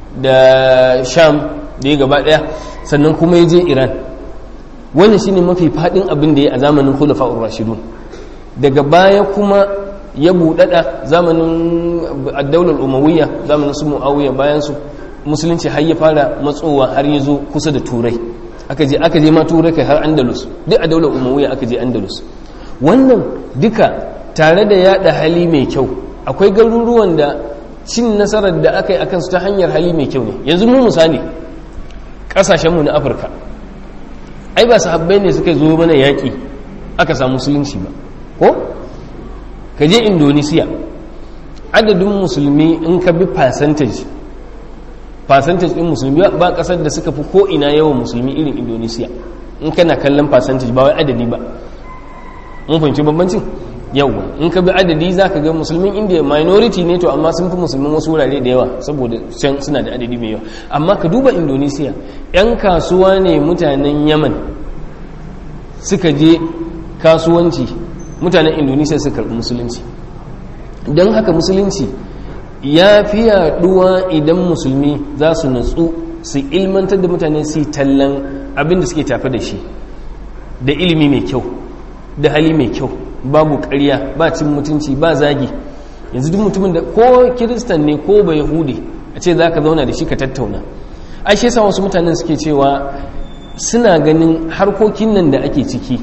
da sham da ya gaba ɗaya sannan kuma ya je iran wannan shine mafi faɗin abin da ya a zamanin khulafa'ur rashidun daga baya kuma ya buɗaɗa zamanin addaular umawiyya zamanin su mu'awiyya bayan su musulunci har ya fara matsowa har ya zo kusa da turai aka je aka je ma turai kai har andalus duk a daular umawiyya aka je andalus wannan duka tare da yada hali mai kyau akwai garuruwan da cin nasarar da aka yi akan su ta hanyar hali mai kyau ne yanzu mu misali kasashenmu na afirka ai ba sahabbai ne suka zo mana yaƙi aka samu musulunci ba ko ka je indonesiya adadin musulmi in ka bi percentage percentage din musulmi ba kasar da suka fi ko ina yawan musulmi irin indonesiya in kana kallon percentage ba wai adadi ba mun fahimci bambancin yawa in ka bi adadi za ka ga musulmin india minority ne to amma sun fi musulmin wasu wurare da yawa saboda can suna da adadi mai yawa amma ka duba indonesiya 'yan kasuwa ne mutanen yaman suka je kasuwanci mutanen indonesiya suka karɓi musulunci don haka musulunci ya fi yaduwa idan musulmi za su natsu su ilmantar da mutane su tallan abin da suke tafi da shi da ilimi mai kyau da hali mai kyau babu ƙarya ba cin mutunci ba zagi yanzu duk mutumin da ko kiristan ne ko ba yahudi a ce za ka zauna da shi ka tattauna a shi yasa wasu mutanen suke cewa suna ganin harkokin nan da ake ciki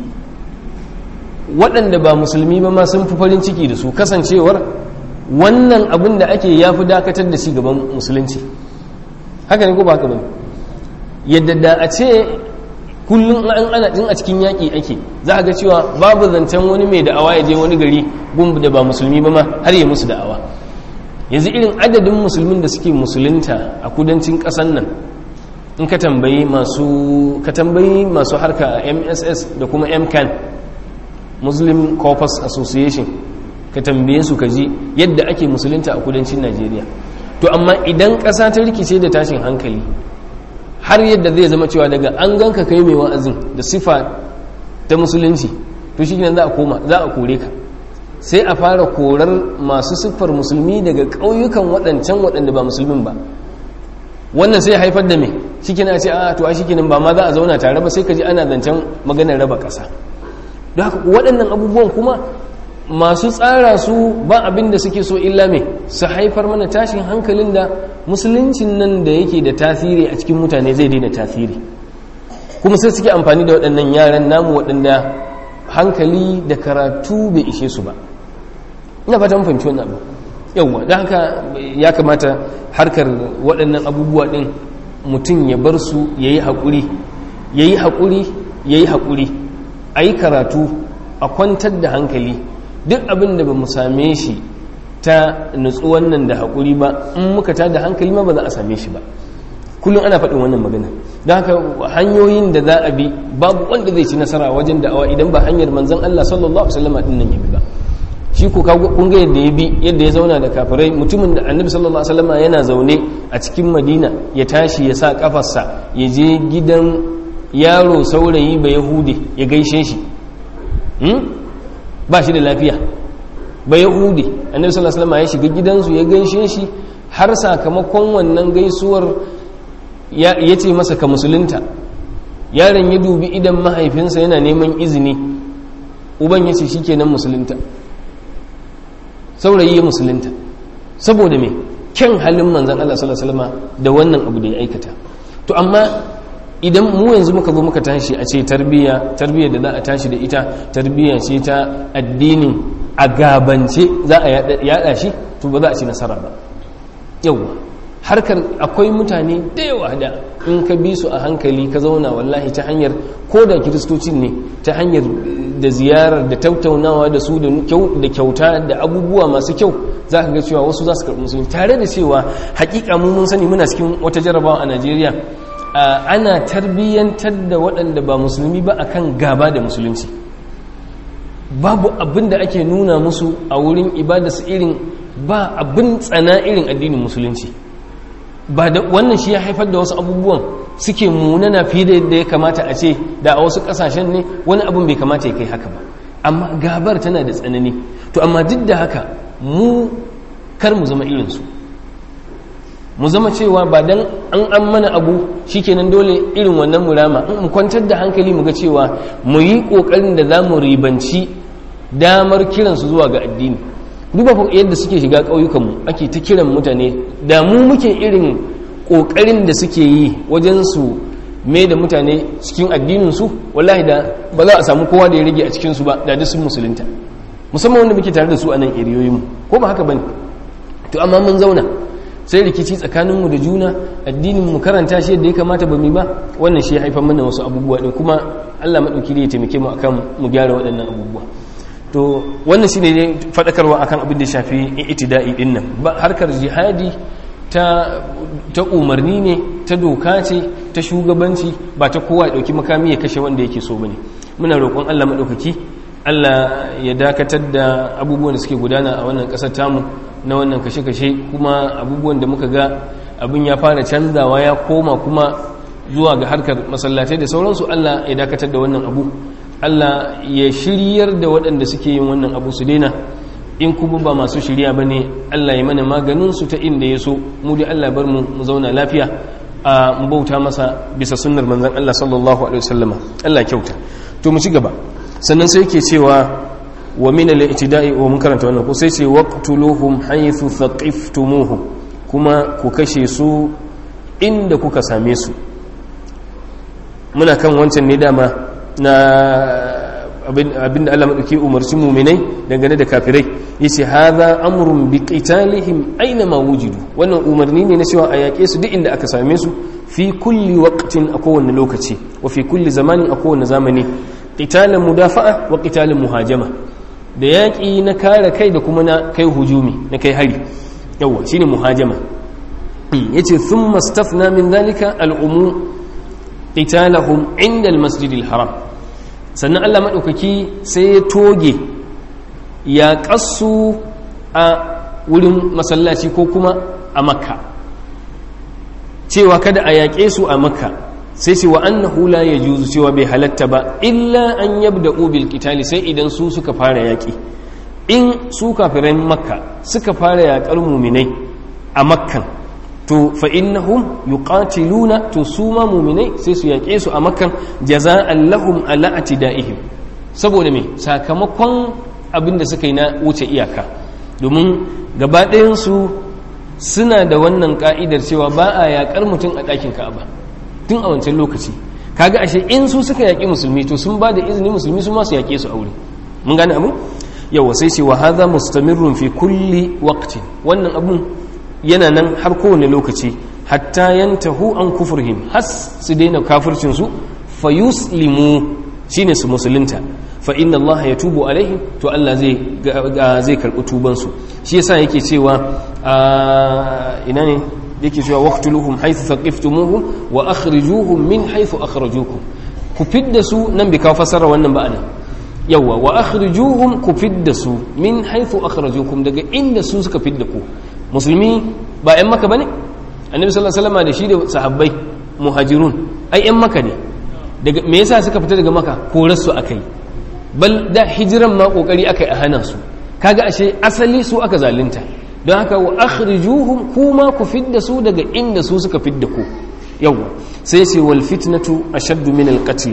waɗanda ba musulmi ba ma sun fi farin ciki da su kasancewar wannan abin da ake ya fi dakatar da shi gaban musulunci haka ne ko ba haka ba yadda da a ce kullum an ana din a cikin yaƙi ake za a ga cewa babu zancen wani mai da'awa ya je wani gari gun da ba musulmi ba ma har ya musu da'awa yanzu irin adadin musulmin da suke musulunta a kudancin ƙasan nan in ka tambayi masu ka tambayi masu harka a mss da kuma mcan muslim corpus association ka tambaye su ka ji yadda ake musulunta a kudancin najeriya to amma idan ƙasa ta rikice da tashin hankali har yadda zai zama cewa daga an ganka kai mai wa'azin da sifa ta musulunci to shi za a koma za a kore ka sai a fara korar masu siffar musulmi daga ƙauyukan waɗancan waɗanda ba musulmin ba wannan sai haifar da me shi kina ce a to a shi ba ma za a zauna tare ba sai ka ji ana zancen maganar raba ƙasa don haka waɗannan abubuwan kuma masu tsara su ba abin da suke so illa me su haifar mana tashin hankalin da musuluncin nan da yake da tasiri a cikin mutane zai daina tasiri kuma sai suke amfani da waɗannan yaran namu waɗanda hankali da karatu bai ishe su ba ina fata fahimci wannan abu yawwa don haka ya kamata harkar waɗannan abubuwa ɗin mutum ya bar su ya yi haƙuri ya yi haƙuri ya yi haƙuri a yi karatu a kwantar da hankali duk abin da ba mu same shi ta nutsuwan nan da haƙuri ba in muka ta da hankali ma ba za a same shi ba kullum ana faɗin wannan magana don haka hanyoyin da za a bi babu wanda zai ci nasara wajen da'awa idan ba hanyar manzon Allah sallallahu alaihi wasallam din nan ya bi ba shi ko kun ga yadda ya bi yadda ya zauna da kafirai mutumin da annabi sallallahu alaihi wasallam yana zaune a cikin madina ya tashi ya sa kafarsa ya je gidan yaro saurayi ba yahudi ya gaishe shi ba shi da lafiya ba yahudi annabi sallallahu alaihi wasallam ya shiga gidansu ya gaishe shi har sakamakon wannan gaisuwar ya ce masa ka musulunta yaron ya dubi idan mahaifinsa yana neman izini uban ya ce shikenan musulunta saurayi ya musulunta saboda me kyan halin manzan Allah sallallahu alaihi wasallam da wannan abu da ya aikata to amma idan mu yanzu muka zo muka tashi a ce tarbiyya tarbiyya da za a tashi da ita tarbiyya ce ta addinin a gabance za a yada shi to ba za a ci nasara ba yawa harkar akwai mutane da yawa da in ka bi su a hankali ka zauna wallahi ta hanyar ko da kiristocin ne ta hanyar da ziyarar da tattaunawa da su da kyauta da abubuwa masu kyau za ka ga cewa wasu za su karɓi musulmi tare da cewa hakika mu mun sani muna cikin wata jarabawa a najeriya ana tarbiyyantar da waɗanda ba musulmi ba akan gaba da musulunci babu abin da ake nuna musu a wurin ibada su irin ba abin tsana irin addinin musulunci ba da wannan shi ya haifar da wasu abubuwan suke munana fiye da yadda ya kamata a ce da a wasu kasashen ne wani abin bai kamata ya kai haka ba amma gabar tana da tsanani to amma duk da haka mu kar mu zama irinsu mu zama cewa ba dan an an mana abu shikenan dole irin wannan murama mu kwantar da hankali mu ga cewa mu yi kokarin da za mu ribanci damar kiransu zuwa ga addini duba yadda suke shiga ƙauyukanmu ake ta kiran mutane da mu muke irin ƙoƙarin da suke yi wajen su mai da mutane cikin addininsu wallahi da ba za a samu kowa da ya rage a cikinsu ba da duk sun musulunta musamman wanda muke tare da su a nan eriyoyinmu ko ba haka bane to amma mun zauna sai rikici tsakaninmu da juna addinin mu karanta shi yadda ya kamata ba mu ba wannan shi ya haifar mana wasu abubuwa din kuma Allah madauki ne ya taimake mu akan mu gyara waɗannan abubuwa to wannan shine ne fadakarwa akan abin da ya shafi itida'i din nan harkar jihadi ta ta umarni ne ta doka ce ta shugabanci ba ta kowa ya dauki makami ya kashe wanda yake so bane muna roƙon Allah madaukaki Allah ya dakatar da abubuwan da suke gudana a wannan ƙasar tamu na wannan kashe-kashe kuma abubuwan da muka ga abin ya fara canzawa ya koma kuma zuwa ga harkar masallatai da sauransu Allah ya dakatar da wannan abu Allah ya shiryar da waɗanda suke yin wannan abu su daina in kuma ba masu shirya ba ne Allah ya mana maganinsu ta inda ya so mu da Allah bar mu mu zauna lafiya a mu bauta masa bisa sunnar manzon Allah sallallahu alaihi wasallama Allah kyauta to mu ci gaba sannan sai yake cewa wa min al-i'tida'i wa mun karanta wannan ko sai ce waqtuluhum haythu thaqiftumuhum kuma ku kashe su inda kuka same su muna kan wancan ne dama na abinda Allah madauki umarci mu'minai dangane da kafirai yace hadha amrun bi qitalihim aina ma wujidu wannan umarni ne na cewa a yaƙe su duk inda aka same su fi kulli waqtin a kowane lokaci wa fi kulli zamanin a kowane zamani qitalin mudafa'a wa qitalin muhajama da yaƙi na kare kai da kuma na kai hujumi na kai hari yawa shine muhajama yace thumma stafna min zalika al'umu qitalahum inda al-masjidil haram sannan Allah madaukaki sai ya toge ya kasu a wurin masallaci ko kuma a makka cewa kada a yaƙe su a makka sai ce wa annahu la yajuzu cewa bai halatta ba illa an yabda'u bil qitali sai idan su suka fara yaki in su kafiran makka suka fara yakar mu'minai a makkan to fa innahum yuqatiluna to su ma mu'minai sai su yake su a makkan jaza'an lahum ala atida'ihim saboda me sakamakon abinda suka yi na wuce iyaka domin gaba ɗayan su suna da wannan ka'idar cewa ba a yakar mutum a ɗakin ka'aba tun a wancan lokaci kaga ashe in su suka yaƙi musulmi to sun ba da izini musulmi su masu yaƙe su aure mun gane abu yawa sai ce wa hadha mustamirrun fi kulli waqtin wannan abun yana nan har kowane lokaci hatta yantahu an kufrihim has su daina kafircin su fa yuslimu shine su musulunta fa inna Allah yatubu alaihim to Allah zai zai karbi tuban su shi yasa yake cewa ina ne yake cewa waqtuluhum haythu thaqiftumuhum wa akhrijuhum min haythu akhrajukum ku fidda su nan bi ka fasara wannan ba anan yawa wa akhrijuhum ku fidda su min haythu akhrajukum daga inda su suka fidda ku musulmi ba ƴan maka bane annabi sallallahu alaihi wasallam da shi da sahabbai muhajirun ai ƴan maka ne daga me yasa suka fita daga maka korar su akai bal da hijiran ma kokari akai a hana su kaga ashe asali su aka zalunta don haka wa akhrijuhum kuma ku fidda su daga inda su suka fidda ku yawa sai ce wal fitnatu ashaddu min al qatl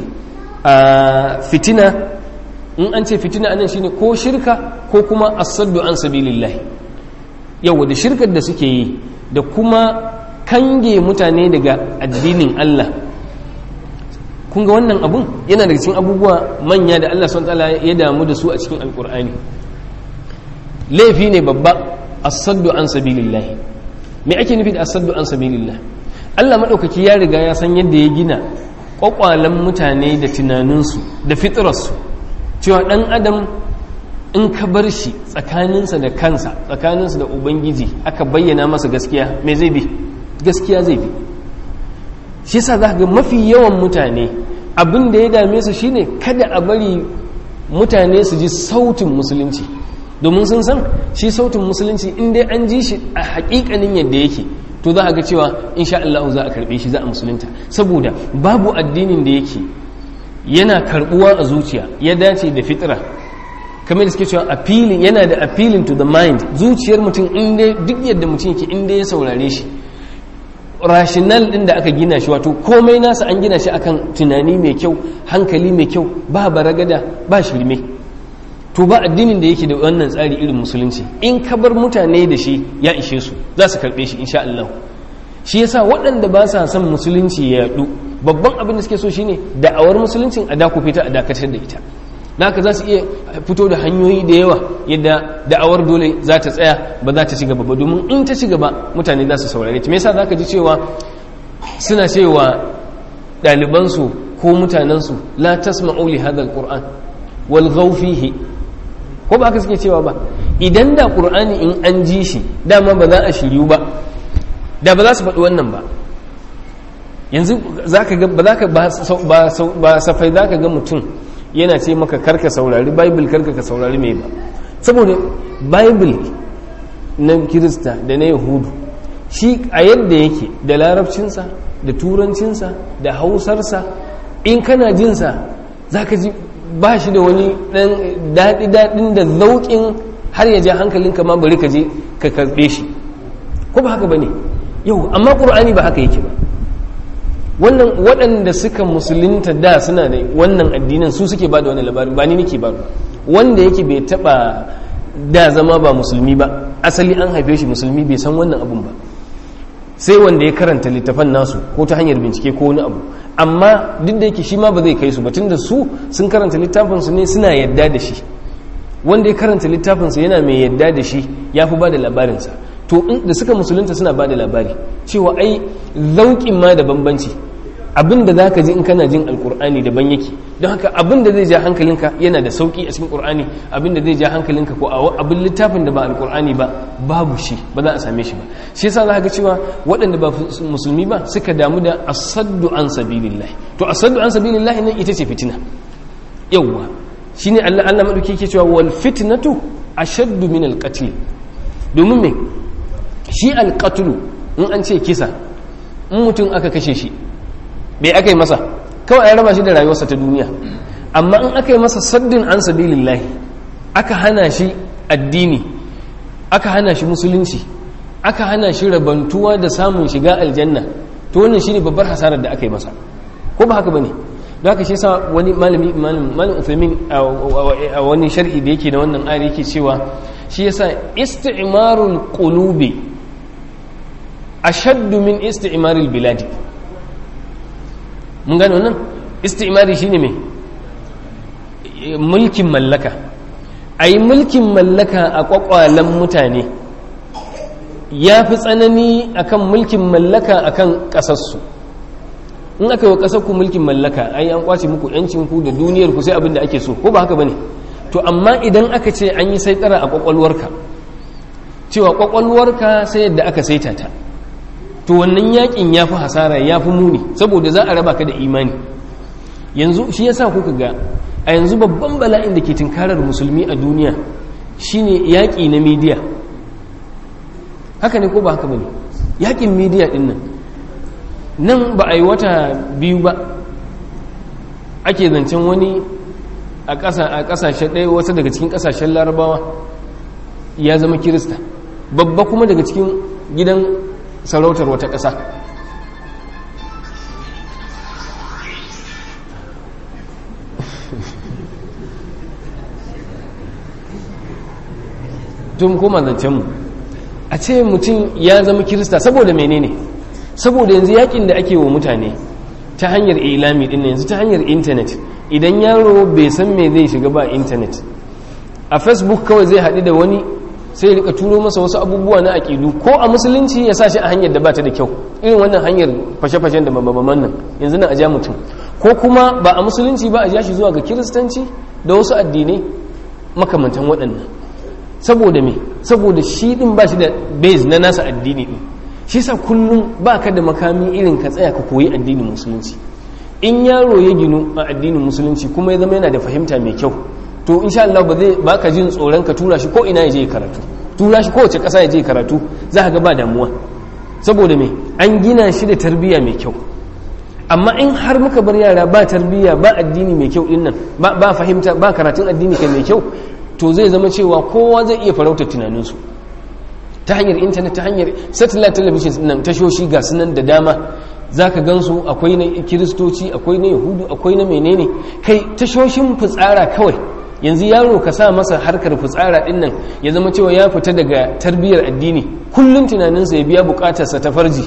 a fitina in an ce fitina anan shine ko shirka ko kuma asaddu an sabilillah yawa da shirkar da suke yi da kuma kange mutane daga addinin Allah kun ga wannan abun yana daga cikin abubuwa manya da Allah subhanahu wa ta'ala ya damu da su a cikin alqur'ani laifi ne babba asaddu an sabilillah me ake nufi da asaddu an sabilillah Allah madaukaki ya riga ya san yadda ya gina kwakwalan mutane da tunaninsu da fitrarsu cewa dan adam in ka bar shi tsakaninsa da kansa tsakaninsa da ubangiji aka bayyana masa gaskiya me zai bi gaskiya zai bi shi yasa za ga mafi yawan mutane abin da ya dame su shine kada a bari mutane su ji sautin musulunci domin sun san shi sautin musulunci in dai an ji shi a hakikanin yadda yake to za a ga cewa insha Allah za a karbe shi za a musulunta saboda babu addinin da yake yana karbuwa a zuciya ya dace da fitra kamar da suke cewa appealing yana da appealing to the mind zuciyar mutum in dai duk yadda mutum yake in dai ya saurare shi rational din da aka gina shi wato komai nasa an gina shi akan tunani mai kyau hankali mai kyau ba baragada ba shirme to ba addinin da yake da wannan tsari irin musulunci in ka bar mutane da shi ya ishe su za su karɓe shi insha Allah shi yasa waɗanda ba sa son musulunci ya yaɗu babban abin da suke so shine da'awar musuluncin a dakufe ta a dakatar da ita da haka za su iya fito da hanyoyi da yawa yadda da'awar dole za ta tsaya ba za ta ci gaba ba domin in ta ci gaba mutane za su saurare ta me yasa za ka ji cewa suna cewa ɗalibansu ko mutanensu la tasma'u li hadha alquran wal fihi ko ba haka suke cewa ba idan da qur'ani in an ji shi dama ba za a shiryu ba da ba za su faɗi wannan ba yanzu zaka ga ba zaka ba safai zaka ga mutum yana ce maka karka saurari bible karka ka saurari mai ba saboda bible na kirista da na yahudu shi a yadda yake da larabcinsa da turancinsa da hausarsa in kana jinsa za ka ji ba shi da wani ɗan daɗi-daɗin da zauƙin har ya ja hankalinka ma bari ka je ka karɓe shi ko ba haka ba ne yau amma ƙur'ani ba haka yake ba wannan waɗanda suka musulunta da suna da wannan addinin su suke ba da wani labari ba ni nake ba wanda yake bai taɓa da zama ba musulmi ba asali an haife shi musulmi bai san wannan abun ba sai wanda ya karanta littafan nasu ko ta hanyar bincike ko wani abu amma duk da yake shi ma ba zai kai su ba tunda su sun karanta littafinsu ne suna yadda da shi wanda ya karanta littafinsa yana mai yadda da shi ya fi ba da labarinsa to da suka musulunta suna ba da labari cewa ai zauƙin ma da bambanci abin da za ka ji in kana jin alkur'ani daban yake don haka abin da zai ja hankalinka yana da sauƙi a cikin ƙur'ani abin da zai ja hankalinka ko abin littafin da ba alkur'ani ba babu shi ba za a same shi ba shi yasa za ka ga cewa waɗanda ba musulmi ba suka damu da asaddu an sabilillah to asaddu an sabilillah nan ita ce fitina yawwa shine Allah Allah madauki yake cewa wal fitnatu ashaddu min al qatl domin me shi al qatl in an ce kisa in mutum aka kashe shi bai aka yi masa kawai ya raba shi da rayuwarsa ta duniya amma in aka yi masa saddin an sabilillahi aka hana shi addini aka hana shi musulunci aka hana shi rabantuwa da samun shiga aljanna to wannan shine babbar hasarar da aka yi masa ko ba haka bane da haka shi sa wani malami malam Uthaymeen a wani sharhi da yake da wannan ayar yake cewa shi yasa isti'marul qulubi ashaddu min isti'maril biladi mun gano nan istimari shine mai mulkin mallaka a yi mulkin mallaka a kwakwalen mutane ya fi tsanani akan mulkin mallaka akan ƙasarsu in aka yi wa ƙasarku mulkin mallaka ai an kwace muku yancinku da duniyarku sai abin da ake so ko ba haka ba ne to amma idan aka ce an yi saitara a kwakwalwarka cewa kwakwalwarka sai yadda aka saita ta to wannan yakin ya fi hasara ya fi muni saboda za a raba ka da imani yanzu shi yasa kuka ga a yanzu babban bala'in da ke tunkarar musulmi a duniya shine yaƙi na midiya haka ne ko ba haka bane yaƙin midiya din nan nan ba a yi wata biyu ba ake zancen wani a ƙasashen ɗaya wasu daga cikin ƙasashen larabawa ya zama kirista babba kuma daga cikin gidan sarautar wata ƙasa tun koma zancenmu a ce mutum ya zama kirista saboda menene saboda yanzu yakin da ake wa mutane ta hanyar ilami din yanzu ta hanyar intanet idan yaro bai san me zai shiga ba intanet a facebook kawai zai haɗu da wani sai ya rika turo masa wasu abubuwa na aƙidu ko a musulunci ya sa shi a hanyar da ba ta da kyau irin wannan hanyar fashe-fashen da mababaman nan yanzu na aja mutum ko kuma ba a musulunci ba a ja shi zuwa ga kiristanci da wasu addinai makamantan waɗannan saboda me saboda shi din ba shi da base na nasa addini din shi sa kullum ba ka da makami irin ka tsaya ka koyi addinin musulunci in yaro ya ginu a addinin musulunci kuma ya zama yana da fahimta mai kyau to insha Allah ba zai baka jin tsoron ka tura shi ko ina ya je karatu tura shi kowace ƙasa ya je karatu za ka ga ba damuwa saboda me an gina shi da tarbiyya mai kyau amma in har muka bar yara ba tarbiyya ba addini mai kyau dinnan ba ba fahimta ba karatun addini kai mai kyau to zai zama cewa kowa zai iya farautar tunaninsu ta hanyar intanet ta hanyar satellite television nan tashoshi ga sunan da dama za ka gansu akwai na kiristoci akwai na yahudu akwai na menene kai tashoshin fitsara kawai yanzu yaro ka sa masa harkar fitsara din nan ya zama cewa ya fita daga tarbiyyar addini kullum tunaninsa ya biya bukatarsa ta farji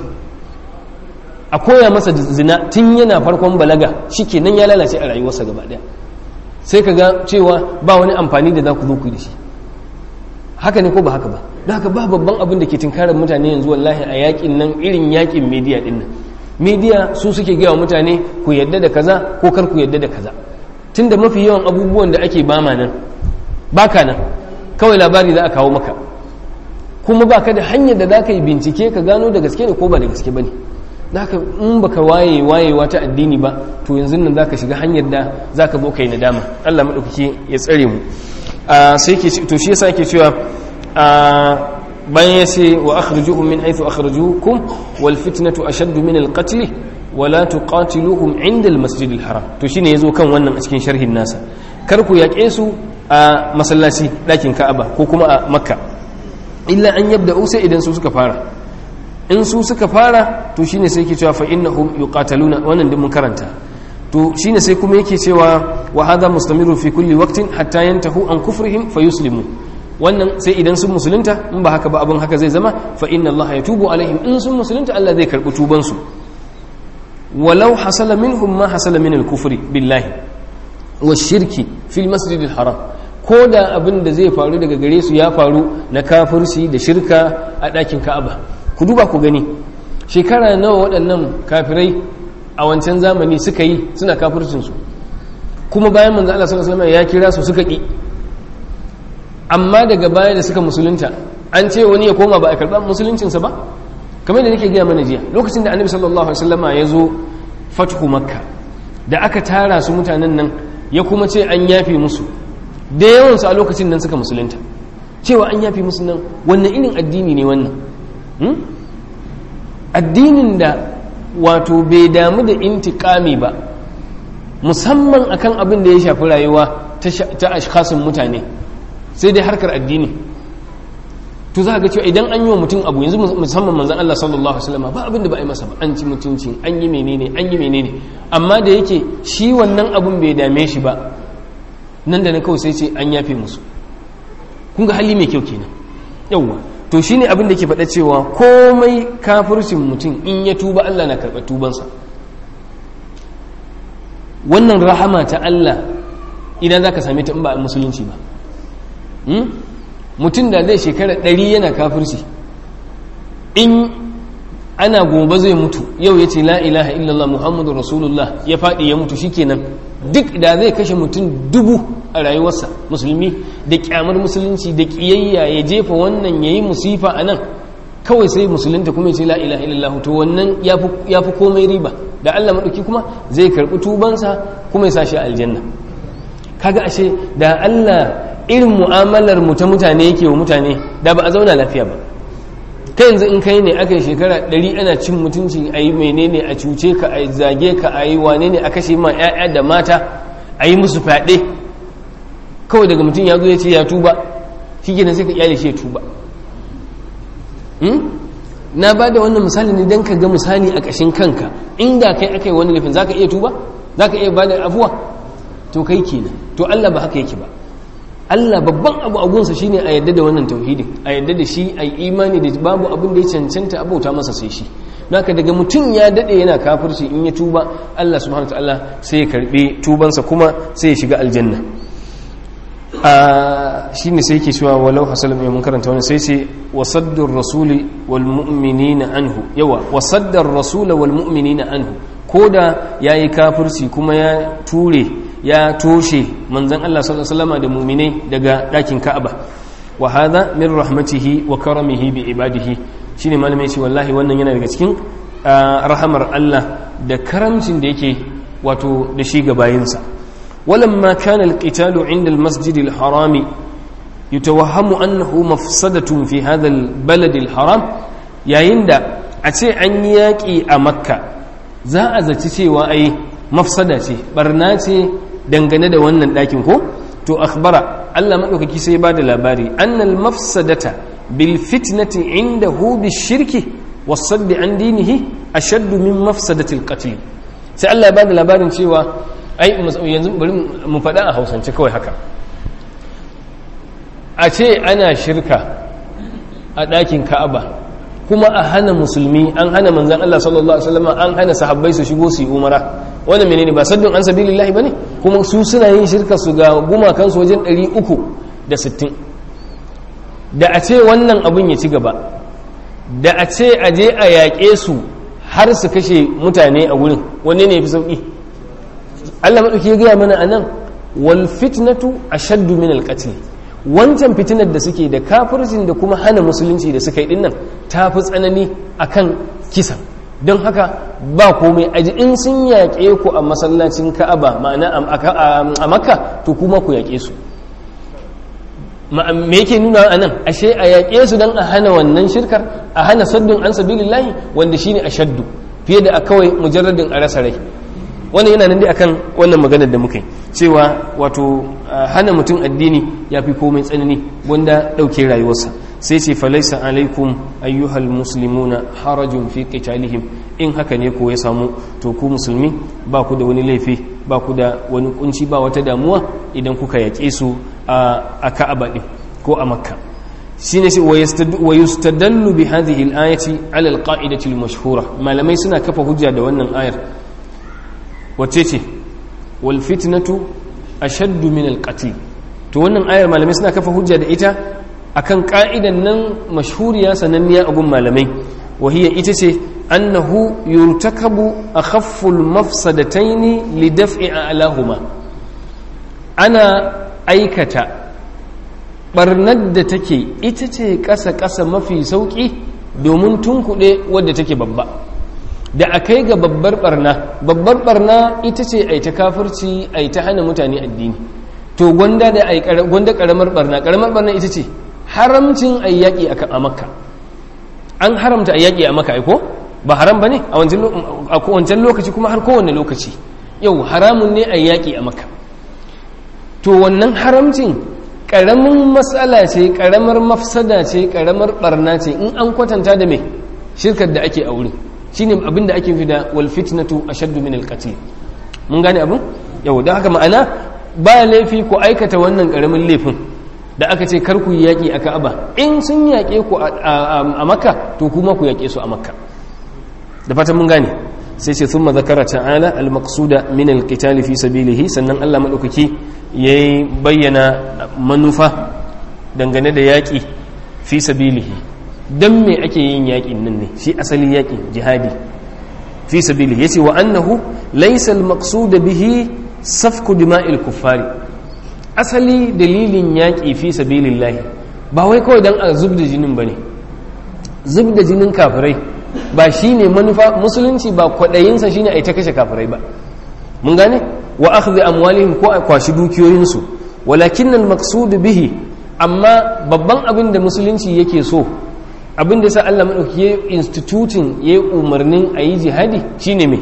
a koya masa zina tun yana farkon balaga shi kenan ya lalace a rayuwarsa gaba daya sai ka ga cewa ba wani amfani da za ku zo ku da shi haka ne ko ba haka ba da haka ba babban abin da ke tunkarar mutane yanzu wallahi a yakin nan irin yakin media din nan media su suke gaya wa mutane ku yadda da kaza ko kar ku yadda da kaza tunda mafi yawan abubuwan da ake bama nan baka nan kawai labari za a kawo maka kuma baka da hanyar da za ka yi bincike ka gano da gaske ne ko ba da gaske ba ne da haka in baka waye wayewa ta addini ba to yanzu nan za ka shiga hanyar da za ka zo ka yi nadama allah maɗaukaki ya tsare mu sai ke to shi yasa ke cewa bayan ya ce wa akhrijuhum min haythu akhrijukum wal fitnatu ashaddu min al qatl wa la tuqatiluhum inda al masjid al haram to shine yazo kan wannan a cikin sharhin nasa kar ku yaƙe su a masallaci ɗakin ka'aba ko kuma a makka illa an yabda'u sai idan su suka fara in su suka fara to shine sai yake cewa fa innahum yuqataluna wannan din mun karanta to shine sai kuma yake cewa wa hadha mustamiru fi kulli waqtin hatta yantahu an kufrihim fayuslimu wannan sai idan sun musulunta in ba haka ba abin haka zai zama fa inna allaha yatubu alaihim in sun musulunta Allah zai karbi tuban su walau hasala minhum ma hasala min al-kufri billahi wa shirki fil masjid al-haram ko da abin da zai faru daga gare su ya faru na kafirci da shirka a ɗakin ka'aba ku duba ku gani shekara nawa waɗannan kafirai a wancan zamani suka yi suna kafircinsu kuma bayan manzo Allah sallallahu alaihi wasallam ya kira su suka ki amma daga baya da suka musulunta an ce wani ya koma ba a karɓar musuluncinsa ba kamar da nake gaya mana jiya lokacin da annabi sallallahu alaihi wasallam ya zo fathu makka da aka tara su mutanen nan ya kuma ce an yafe musu da yawansu a lokacin nan suka musulunta cewa an yafe musu nan wannan irin addini ne wannan addinin da wato bai damu da intikami ba musamman akan abin da ya shafi rayuwa ta ashkasin mutane sai dai harkar addini to za ga cewa idan an yi wa mutum abu yanzu musamman manzan Allah sallallahu alaihi wasallam ba abin da ba a yi masa ba an ci mutuncin an yi menene an yi menene amma da yake shi wannan abun bai dame shi ba nan da na kawai sai ce an yafe musu kun ga hali mai kyau kenan yawwa to shine abin da ke faɗa cewa komai kafircin mutum in ya tuba Allah na karɓar tubansa wannan rahama ta Allah idan za ka same ta in ba a musulunci ba mutum da zai shekara ɗari yana kafirci in ana gobe zai mutu yau ya ce la ilaha illallah muhammadu rasulullah ya faɗi ya mutu shikenan duk da zai kashe mutum dubu a rayuwarsa musulmi da kyamar musulunci da kiyayya ya jefa wannan ya yi musifa a nan kawai sai musulunta kuma ya ce la ilaha illallah to wannan ya fi komai riba da allah maɗauki kuma zai karɓi tubansa kuma ya sa shi aljanna kaga ashe da allah irin mu'amalar mu ta mutane yake wa mutane da ba a zauna lafiya ba kai yanzu in kai ne aka yi shekara ɗari ana cin mutunci a yi menene a cuce ka a zage ka a yi wane ne a kashe ma 'ya'ya da mata a yi musu fyaɗe kawai daga mutum ya zo ya ce ya tuba shi gina sai ka iyali shi ya tuba na ba da wannan misali ne don ka ga misali a ƙashin kanka inda kai aka yi wani laifin za ka iya tuba za ka iya ba da afuwa to kai kenan to allah ba haka yake ba Allah babban abu a gunsa shine a yadda da wannan tauhidin a yadda da shi a yi imani da babu abin da ya cancanta abauta masa sai shi naka daga mutum ya dade yana kafirci in ya tuba Allah subhanahu wataala sai ya karbe tubansa kuma sai ya shiga aljanna a shine sai yake cewa walau hasalam ya mun karanta wannan sai sai wasaddur rasuli wal mu'minina anhu yawa wasaddar rasula wal mu'minina anhu koda yayi kafirci kuma ya ture ya toshe manzan Allah sallallahu alaihi wasallam da mu'minai daga dakin Ka'aba wa hadha min rahmatihi wa karamihi bi ibadihi shine malamai ce wallahi wannan yana daga cikin rahamar Allah da karamcin da yake wato da shi ga bayinsa walamma kana alqitalu inda almasjid alharam yatawahhamu annahu mafsadatun fi hadha albalad alharam yayin da a ce an yi yaƙi a makka za a zaci cewa ai mafsada ce barna ce dangane da wannan ɗakin ko to akhbara Allah maɗaukaki sai ba da labari annal mafsadata bil fitnati indahu bishirki wasaddi an dinihi ashaddu min mafsadatil qatl sai Allah ya ba da labarin cewa ai yanzu bari mu faɗa a hausance kawai haka a ce ana shirka a ɗakin ka'aba kuma a hana musulmi an hana manzan Allah sallallahu alaihi wasallam an hana sahabbai su shigo su yi umara wannan menene ba saddun an sabilillahi bane kuma su suna yin shirka su ga gumakan su wajen 360 da a ce wannan abun ya ci gaba da a ce a je a yaƙe su har su kashe mutane a wurin wanne ne fi sauƙi Allah maɗauki ya gaya mana a nan wal fitnatu ashaddu min al wancan fitinar da suke da kafircin da kuma hana musulunci da suka yi dinnan ta fi tsanani akan kisan don haka ba komai aji in sun yaƙe ku a masallacin ka'aba ma'ana a makka to kuma ku yaƙe su me yake nuna a nan ashe a yaƙe su don a hana wannan shirkar a hana saddun an sabilillahi wanda shine a shaddu fiye da a kawai mujarradin a rasa rai wannan yana nan dai akan wannan maganar da muka yi cewa wato hana mutum addini ya fi komai tsanani wanda ɗauke rayuwarsa sai ce falaisa alaikum ayyuhal muslimuna harajun fi qitalihim in haka ne ko ya samu to ku musulmi ba ku da wani laifi ba ku da wani kunci ba wata damuwa idan kuka yaƙe su a ka'aba din ko a makka shine sai wa yustadallu bi hadhihi al-ayati ala al-qa'idati al-mashhura malamai suna kafa hujja da wannan ayar wacce ce wal fitnatu ashaddu min al-qatl to wannan ayar malamai suna kafa hujja da ita akan ka'idan nan mashhuriya sananniya a gun malamai wahiya ita ce annahu yurtakabu akhaffu al-mafsadatayn li daf'i a'lahuma ana aikata barnar da take ita ce ƙasa-ƙasa mafi sauƙi domin tunkuɗe wadda take babba da a kai ga babbar barna babbar barna ita ce a ta kafirci a ta hana mutane addini to gwanda da gwanda ƙaramar barna ƙaramar barna ita ce haramcin a yaƙi a makka an haramta a yaƙi a makka aiko ba haram ba ne a wancan lokaci kuma har kowane lokaci yau haramun ne a yaƙi a makka to wannan haramcin ƙaramin matsala ce ƙaramar mafsada ce ƙaramar ɓarna ce in an kwatanta da mai shirkar da ake aure shi ne abin da ake fi da wal fitnatu ashaddu min alqatl mun gane abin yau da haka ma'ana ba laifi ku aikata wannan ƙaramin laifin da aka ce kar ku yi yaƙi a ka'aba in sun yaƙe ku a makka to kuma ku yaƙe su a makka da fatan mun gane sai ce thumma zakara ta'ala al-maqsuda min al-qital fi sabilihi sannan Allah madaukaki yayi bayyana manufa dangane da yaki fi sabilihi dan me ake yin yakin nan ne shi asali yakin jihadi fi sabilihi yace wa annahu laysa al-maqsud bihi safku dima'il kuffari asali dalilin yaki fi sabilillahi ba wai kawai dan a zubda jinin bane zubda jinin kafirai ba shi ne manufa musulunci ba kwaɗayinsa shi ne a yi ta kashe kafirai ba mun gane wa akhdhi amwalihim ko a kwashi dukiyoyinsu walakin nan maqsudu bihi amma babban abin da musulunci yake so abin da sa Allah madauki ya institutin ya umarnin a yi jihadi shine me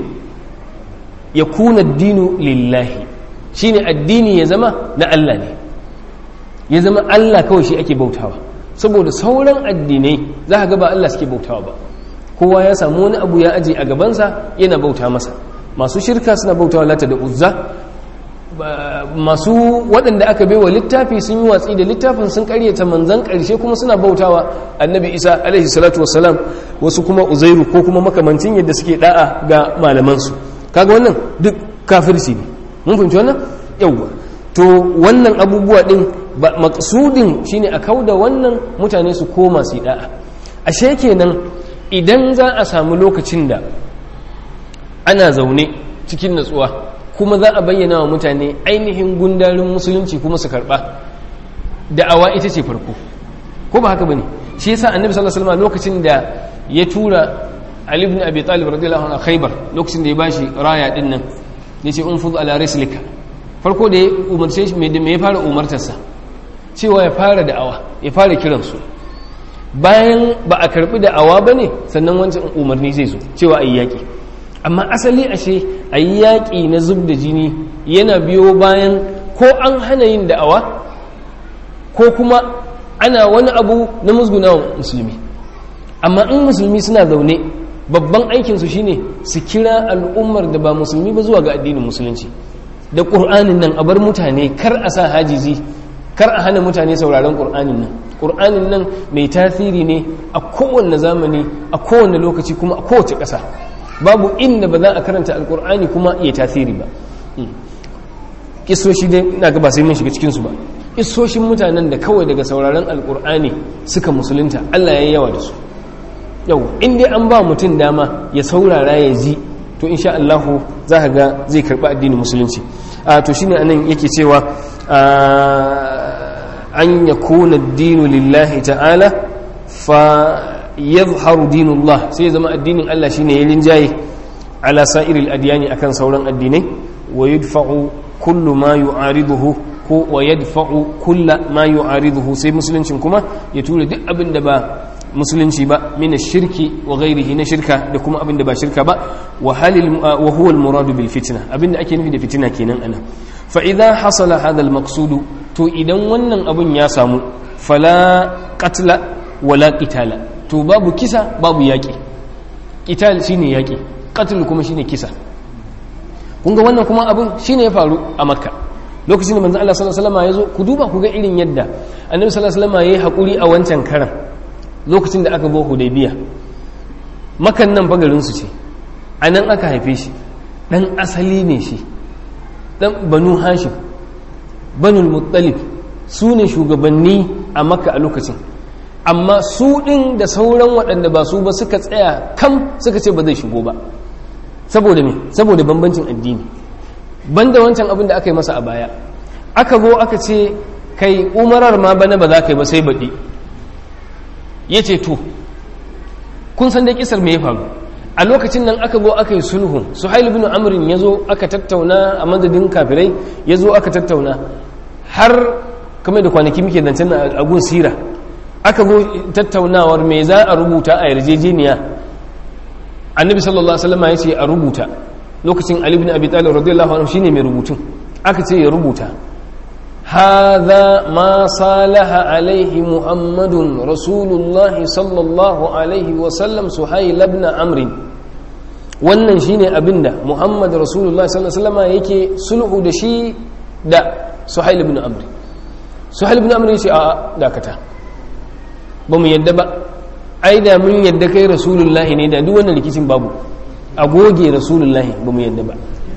ya kuna dinu lillahi shine addini ya zama na Allah ne ya zama Allah kawai shi ake bautawa saboda sauran addinai za ka ga ba Allah suke bautawa ba kowa ya samu wani abu ya aje a gabansa yana bauta masa masu shirka suna bautawa lata da uzza masu waɗanda aka baiwa littafi sun yi watsi da littafin sun karyata manzan ƙarshe kuma suna bautawa annabi isa alaihi salatu wassalam wasu kuma uzairu ko kuma makamancin yadda suke da'a ga malamansu kaga wannan duk kafirci ne mun fahimci wannan yawwa to wannan abubuwa din maksudin shine a kauda wannan mutane su koma su da'a ashe kenan idan za a samu lokacin da ana zaune cikin natsuwa kuma za a bayyana wa mutane ainihin gundarin musulunci kuma su karba da'awa ita ce farko ko ba haka bane shi yasa annabi sallallahu alaihi wasallam lokacin da ya tura Ali ibn Abi Talib radiyallahu anhu Khaybar lokacin da ya bashi raya din nan yace unfuz ala rislika farko da ya umarce shi me ya fara umartarsa cewa ya fara da'awa ya fara kiransu bayan ba a karbi da awa ba ne sannan wancan umarni zai zo cewa a yi yaƙi amma asali ashe a yi yaƙi na zub da jini yana biyo bayan ko an hana yin da'awa ko kuma ana wani abu na musgunawa musulmi amma in musulmi suna zaune babban aikinsu shine su kira al'ummar da ba musulmi ba zuwa ga addinin musulunci da ƙur'anin nan a bar mutane kar a sa hajizi kar a hana mutane sauraron ƙur'anin nan ƙur'anin nan mai tasiri ne a kowane zamani a kowane lokaci kuma a kowace ƙasa babu inda ba za a karanta alƙur'ani kuma ya tasiri ba kisoshi dai na ga ba sai mun shiga cikinsu ba kisoshin mutanen da kawai daga sauraron alƙur'ani suka musulunta allah ya yi yawa da su yau in dai an ba mutum dama ya saurara ya ji to insha allahu za ka ga zai karɓi addinin musulunci a to shine anan yake cewa an yakuna ad-dinu lillahi ta'ala fa yadhharu dinullah sai zama addinin Allah shine ya linjaye ala sa'iril adyani akan sauran addinai wa yadfa'u kullu ma yu'ariduhu ko wa yadfa'u kulla ma yu'ariduhu sai musuluncin kuma ya tura duk abin da ba musulunci ba min shirki wa ghairihi na shirka da kuma abin da ba shirka ba wa halil wa huwa al muradu bil fitna abin da ake nufi da fitina kenan anan fa idza hasala hadha al maqsud to idan wannan abin ya samu fala qatla wala qitala to babu kisa babu yaki qital shine yaki qatl kuma shine kisa kun ga wannan kuma abin shine ya faru a makka lokacin da manzon Allah sallallahu alaihi wasallam ya zo ku duba ku ga irin yadda annabi sallallahu alaihi wasallam yayi hakuri a wancan karan lokacin da aka bo hudaybiya makan nan fa garin su ce anan aka haife shi dan asali ne shi dan banu hashim banul muttalib su ne shugabanni a makka a lokacin amma su ɗin da sauran waɗanda ba su ba suka tsaya kam suka ce ba zai shigo ba saboda me saboda bambancin addini banda wancan abin da aka yi masa a baya aka zo aka ce kai umarar ma bana ba za ka yi ba sai baɗi ya ce to kun san dai kisar me ya faru a lokacin nan aka zo aka yi sulhun suhail bin amrin ya zo aka tattauna a madadin kafirai ya zo aka tattauna har kamar da kwanaki muke zancen a gun sira aka zo tattaunawar me za a rubuta a yarjejeniya annabi sallallahu alaihi wasallam ya ce a rubuta lokacin ali ibn abi talib radiyallahu anhu shine mai rubutun aka ce ya rubuta hadha ma salaha alaihi muhammadun rasulullahi sallallahu alaihi wasallam suhayl ibn amr wannan shine abinda muhammad rasulullahi sallallahu alaihi wasallam yake sulhu da shi da suhayl ibn amr suhayl ibn amr ya ce a dakata ba mu yadda ba ai da mun yadda kai rasulullahi ne da duk wannan rikicin babu a goge rasulullahi ba mu yadda ba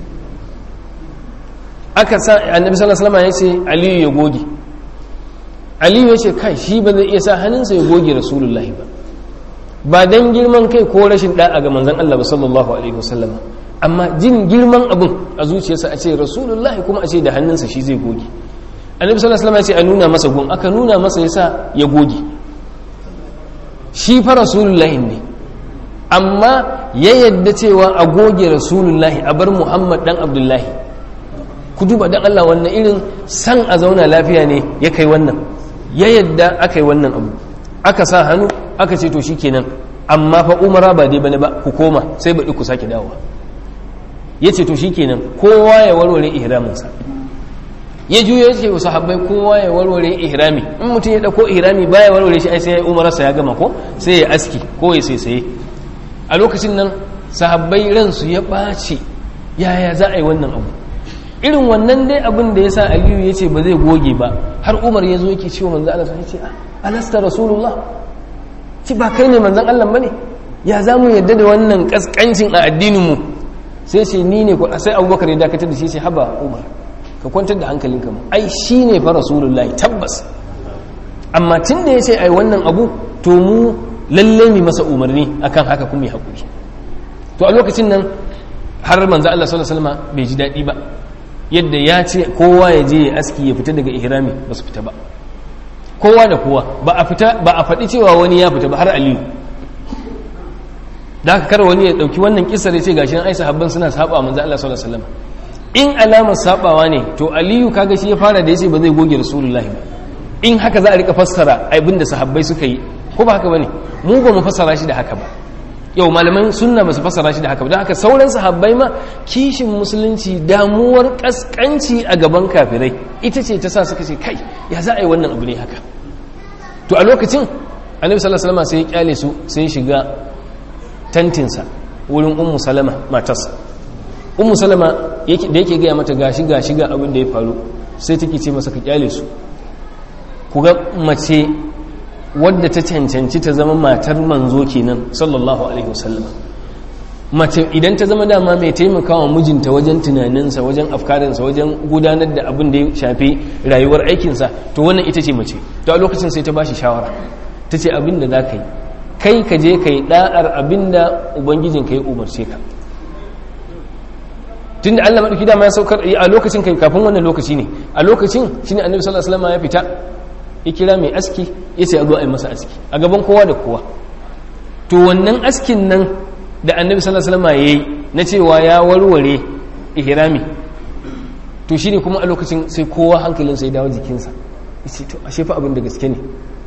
aka sa annabi sallallahu alaihi wasallam ya ce aliyu ya goge aliyu ya ce kai shi ba zai iya sa hannunsa ya goge rasulullahi ba ba dan girman kai ko rashin da'a ga manzon Allah ba sallallahu alaihi wasallam amma jin girman abun a zuciyarsa a ce rasulullahi kuma a ce da hannunsa shi zai goge annabi sallallahu alaihi wasallam ya ce a nuna masa gun aka nuna masa yasa ya goge shi fa rasulullahi ne amma ya yadda cewa a goge rasulullahi a bar muhammad dan abdullahi ku duba dan allah wannan irin san a zauna lafiya ne ya kai wannan ya yadda aka yi wannan abu aka sa hannu aka ce to shikenan amma fa umara ba dai bane ba ku koma sai baɗi ku sake dawowa ya ce to shikenan kowa ya warware ihraminsa ya juya ya ce wa sahabbai kowa ya warware ihrami in mutum ya dauko ihrami baya warware shi ai sai ya umararsa ya gama ko sai ya aski ko ya sai saye a lokacin nan sahabbai ransu ya ɓaci yaya za a yi wannan abu irin wannan dai abin da ya sa aliyu ya ce ba zai goge ba har umar ya zo yake cewa manzan Allah ya ce alasta rasulullah ci ba kai ne manzan Allah bane ya za mu yadda da wannan kaskancin a addinin mu sai ce ni ne sai abubakar ya dakatar da shi sai haba umar ka kwantar da hankalinka mu ai shi ne fa rasulullahi tabbas amma tun da ya ce ai wannan abu to mu lalle mi masa umarni akan haka kuma ya haƙuri to a lokacin nan har manzo Allah sallallahu alaihi wasallam bai ji daɗi ba yadda ya ce kowa ya je ya aski ya fita daga ihrami ba su fita ba kowa da kowa ba a fita ba a faɗi cewa wani ya fita ba har aliyu da haka kar wani ya ɗauki wannan kisar ya ce gashi nan ai sahabban suna saba manzo Allah sallallahu alaihi wasallam in alamar sabawa ne to aliyu kaga shi ya fara da yace ba zai goge rasulullahi ba in haka za a rika fassara abin da sahabbai suka yi ko ba haka bane mu ba mu fassara shi da haka ba yau malaman sunna ba su fassara shi da haka ba don haka sauran sahabbai ma kishin musulunci damuwar kaskanci a gaban kafirai ita ce ta sa suka ce kai ya za a yi wannan abu ne haka to a lokacin annabi sallallahu alaihi wasallam sai ya kyale su sai ya shiga tantinsa wurin ummu salama matarsa ummu salama da yake gaya mata gashi gashi ga abin da ya faru sai take ce masa ka kyale su ku ga mace wadda ta cancanci ta zama matar manzo kenan sallallahu alaihi wasallam mace idan ta zama dama mai taimakawa mijinta wajen tunaninsa wajen afkarinsa wajen gudanar da abin da ya shafi rayuwar aikinsa to wannan ita ce mace to a lokacin sai ta bashi shawara ta ce abin da za ka yi kai ka je ka yi da'ar abin da ubangijin ka yi umarce ka tun da allah maɗauki dama ya saukar a lokacin kai kafin wannan lokaci ne a lokacin shi ne annabi sallallahu alaihi wasallam ya fita ya kira mai aski ya ce a zo a yi masa aski a gaban kowa da kowa to wannan askin nan da annabi sallallahu alaihi wasallam yayi na cewa ya warware ihrami to shine kuma a lokacin sai kowa hankalinsa ya dawo jikinsa yace to ashe fa abin da gaske ne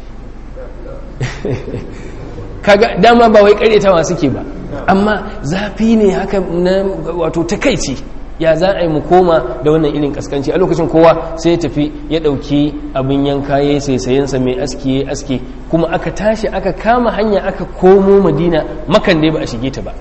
kaga dama ba wai karyatawa suke ba amma zafi ne haka na wato takaici ya za a yi mu koma da wannan irin kaskanci a lokacin kowa sai ya tafi ya ɗauki abin yanka ya sai sayensa mai aski ya aski kuma aka tashi aka kama hanya aka komo madina makan dai ba a shige ta ba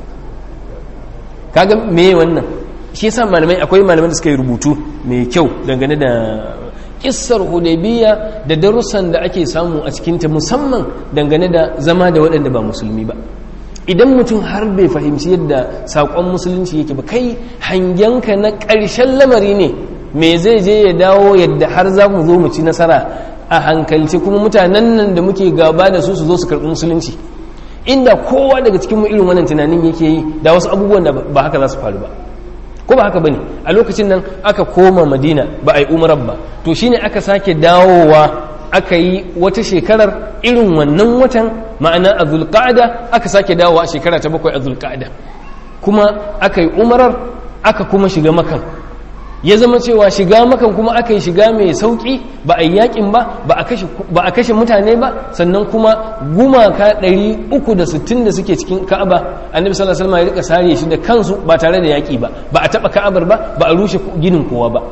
kaga me wannan shi yasa malamai akwai malaman da suka yi rubutu mai kyau dangane da kissar hudaybiya da darussan da ake samu a cikinta musamman dangane da zama da waɗanda ba musulmi ba idan mutum har bai fahimci yadda saƙon musulunci yake ba kai hangenka na ƙarshen lamari ne me zai je ya dawo yadda har za mu zo mu ci nasara a hankalci kuma mutanen nan da muke gaba da su su zo su karɓi musulunci inda kowa daga cikin mu irin wannan tunanin yake yi da wasu abubuwan da ba haka za su faru ba ko ba haka bane a lokacin nan aka koma madina ba a yi umarar ba to shine aka sake dawowa aka yi wata shekarar irin wannan watan ma'ana a zulqa'ada aka sake dawowa a shekara ta bakwai a zulqa'ada kuma aka yi umarar aka kuma shiga makan ya zama cewa shiga makan kuma aka yi shiga mai sauki ba a yi yakin ba ba a kashe mutane ba sannan kuma gumaka 360 da suke cikin ka'aba annabi sallallahu alaihi wasallam ya rika sare shi da kansu ba tare da yaki ba ba a taba ka'abar ba ba a rushe ginin kowa ba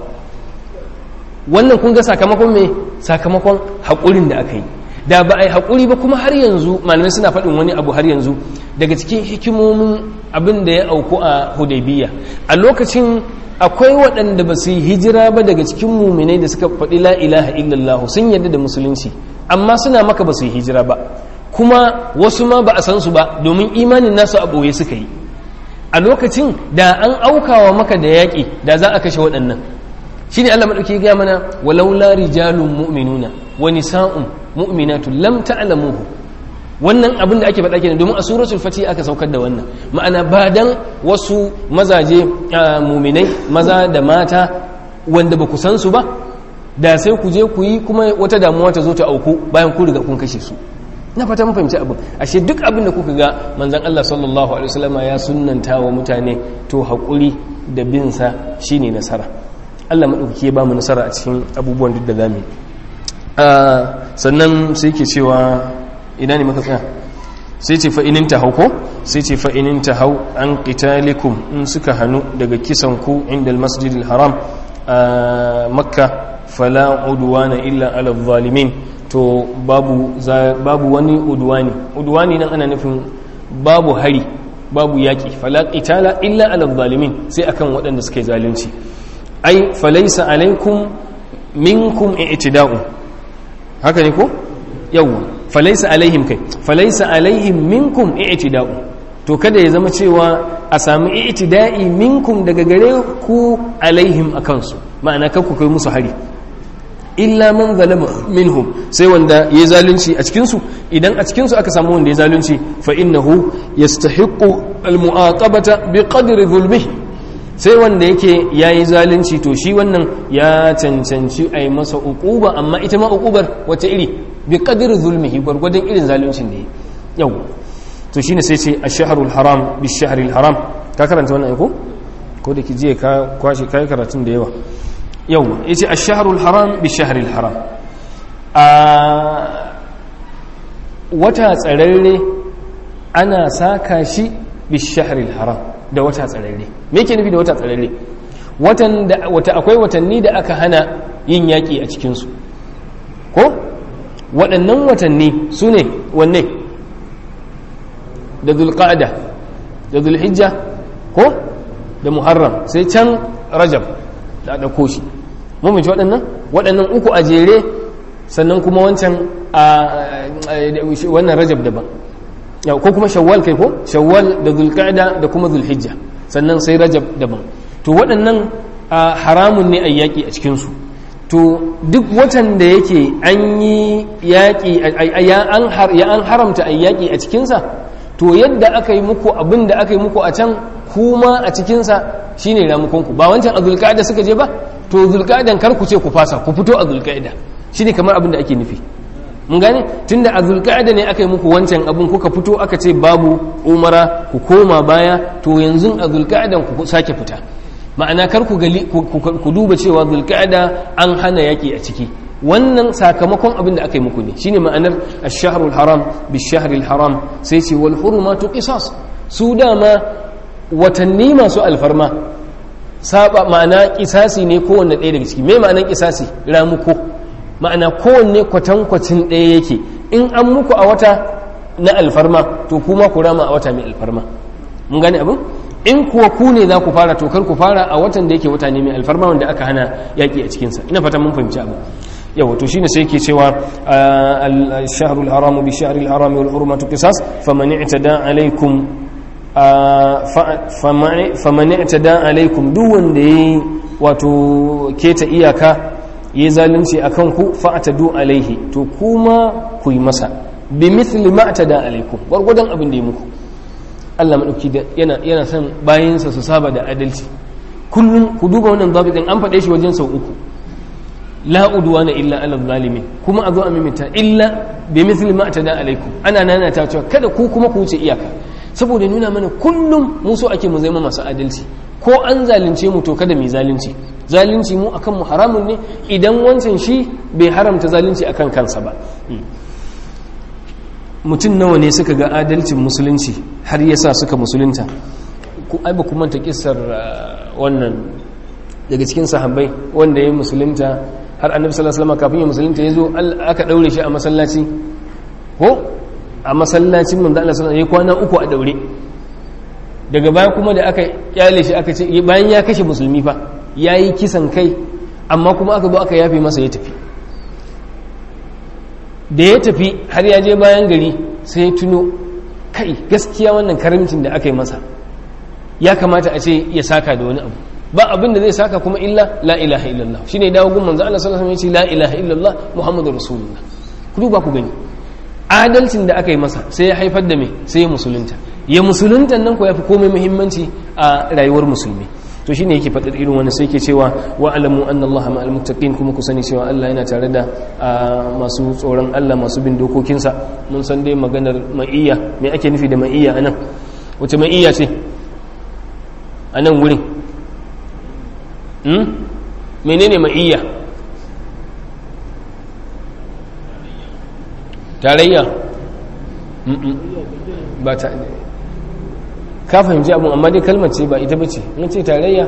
wannan kun ga sakamakon me sakamakon haƙurin da aka yi da ba a yi haƙuri ba kuma har yanzu malamai suna faɗin wani abu har yanzu daga cikin hikimomin abin da ya auku a hudaybiya a lokacin akwai waɗanda ba su yi hijira ba daga cikin muminai da suka faɗi la ilaha illallah sun yadda da musulunci amma suna maka ba su yi hijira ba kuma wasu ma ba a san su ba domin imanin nasu a ɓoye suka yi a lokacin da an aukawa maka da yaƙi da za a kashe waɗannan shi ne allah maɗauki gaya mana walaula rijalun mu'minuna wa nisa'un mu'minatu lam ta'lamuhu wannan abin da ake faɗa kenan domin a suratul fati aka saukar da wannan ma'ana ba dan wasu mazaje muminai maza da mata wanda ba ku san su ba da sai ku je ku yi kuma wata damuwa ta zo ta auku bayan ku riga kun kashe su na fata mun fahimci abin ashe duk abin da kuka ga manzon Allah sallallahu alaihi wasallam ya sunnanta wa mutane to hakuri da bin sa shine nasara Allah madaukaki ya ba mu nasara a cikin abubuwan duk da zamu sannan sai ke cewa ina ne maka tsaya sai ce fa'inin ta hau ko sai ce fa'inin ta hau an ƙitalikum in suka hannu daga kisan ku inda masjidil haram a makka fala uduwana illa ala zalimin to babu wani uduwani uduwani nan ana nufin babu hari babu yaƙi fala ƙitala illa ala zalimin sai akan waɗanda suka yi zalunci ai falaisa alaikum minkum i'tida'u haka ne ko yawwa falaisa alaihim kai falaisa alaihim minkum i'tida'u to kada ya zama cewa a sami i'tida'i minkum daga gare ku alaihim akan su ma'ana kan ku kai musu hari illa man zalama minhum sai wanda ya zalunci a cikin su idan a cikin su aka samu wanda ya zalunci fa innahu yastahiqqu almu'aqabata biqadri zulmihi sai wanda yake yayi zalunci to shi wannan ya cancanci a yi masa uquba amma ita ma uqubar wace iri bi qadir zulmihi gwargwadon irin zaluncin da yau to shine sai ce ash-shahrul haram bi shahril haram ka karanta wannan ko ko da ki je ka kwashi kai karatun da yawa yau yace ash-shahrul haram bi shahril haram a wata tsararre ana saka shi bi shahril haram da wata tsararre me yake nufi da wata tsararre watan da wata akwai watanni da aka hana yin yaki a cikin su ko waɗannan watanni su ne wanne da zulƙa'ada da zulhijja ko da muharram sai can rajab da ɗauko shi mummunci waɗannan waɗannan uku a jere sannan kuma wancan wannan rajab daban ko kuma shawwal kai ko shawwal da zulqa'da da kuma zulhijja sannan sai rajab daban to waɗannan haramun ne a yaƙi a cikinsu to duk watan da yake an yi yaƙi ya an haramta a yaƙi a cikinsa to yadda aka yi muku abin da aka yi muku a can kuma a cikinsa shine ramukonku ba wancan a zulqa'da suka je ba to zulqa'dan kar ku ce ku fasa ku fito a zulqa'da shine kamar abin da ake nufi mun gane tunda a zulqa'da ne aka yi muku wancan abin kuka fito aka ce babu umara ku koma baya to yanzu a zulqa'dan ku sake fita ma'ana kar ku gali ku duba cewa zulqa'da an hana yaki a ciki wannan sakamakon abin da aka yi muku ne shine ma'anar ash-shahrul haram bish-shahril haram sai ce wal hurumatu qisas su dama watanni masu alfarma saba ma'ana kisasi ne kowanne ɗaya daga ciki me ma'anar kisasi ramuko ma'ana kowanne kwatankwacin ɗaya yake in an muku a wata na alfarma to kuma ku rama a wata mai alfarma mun gane abin in kuwa ku ne za ku fara to kar ku fara a watan da yake wata ne mai alfarma wanda aka hana yaƙi a cikinsa ina fata mun fahimci abu yawa to shine sai yake cewa al-shahrul haram bi shahril haram wal hurmatu qisas faman i'tada alaykum faman i'tada alaykum duk wanda yayi wato keta iyaka yayi zalunci akan ku fa'tadu alaihi to kuma ku yi masa bi mithli ma atada alaykum gurgudan abin da ya muku Allah madauki yana yana son bayinsa su saba da adalci kullum ku duba wannan zabitin an faɗe shi wajen sau uku la udwana illa ala zalimin kuma a zo a mimita illa bi mithli ma atada alaikum ana nana ta cewa kada ku kuma ku wuce iyaka saboda nuna mana kullum mu so ake mu zama masu adalci ko an zalunce mu to kada mu zalunci zalunci mu akan mu haramun ne idan wancan shi bai haramta zalunci akan kansa ba mutum nawa ne suka ga adalcin musulunci har yasa suka musulunta ku ai ba ku manta kissar wannan daga cikin sahabbai wanda ya musulunta har annabi sallallahu alaihi wasallam kafin ya musulunta yazo aka daure shi a masallaci ko a masallacin manzo Allah sallallahu alaihi kwana uku a daure daga baya kuma da aka kyale shi aka ce bayan ya kashe musulmi fa yayi kisan kai amma kuma aka zo aka yafe masa ya tafi da ya tafi har ya je bayan gari sai ya tuno kai gaskiya wannan karamcin da aka yi masa ya kamata a ce ya saka da wani abu ba abin da zai saka kuma illa la ilaha illallah shine dawo gun manzo Allah sallallahu alaihi wasallam ya ce la ilaha illallah muhammadur rasulullah ku duba ku gani adalcin da aka yi masa sai ya haifar da me sai ya musulunta ya musulunta nan ko yafi komai muhimmanci a rayuwar musulmi to shine yake faɗar irin wannan sai yake cewa wa alamu anna Allah ma'al muttaqin kuma ku sani cewa Allah yana tare da masu tsoron Allah masu bin dokokinsa mun san dai maganar ma'iyya me ake nufi da ma'iyya anan wace ma'iyya ce a nan wurin menene ma'iyya tarayya ba ta ka fahimci abin amma dai kalmar ce ba ita ba ce in ce tarayya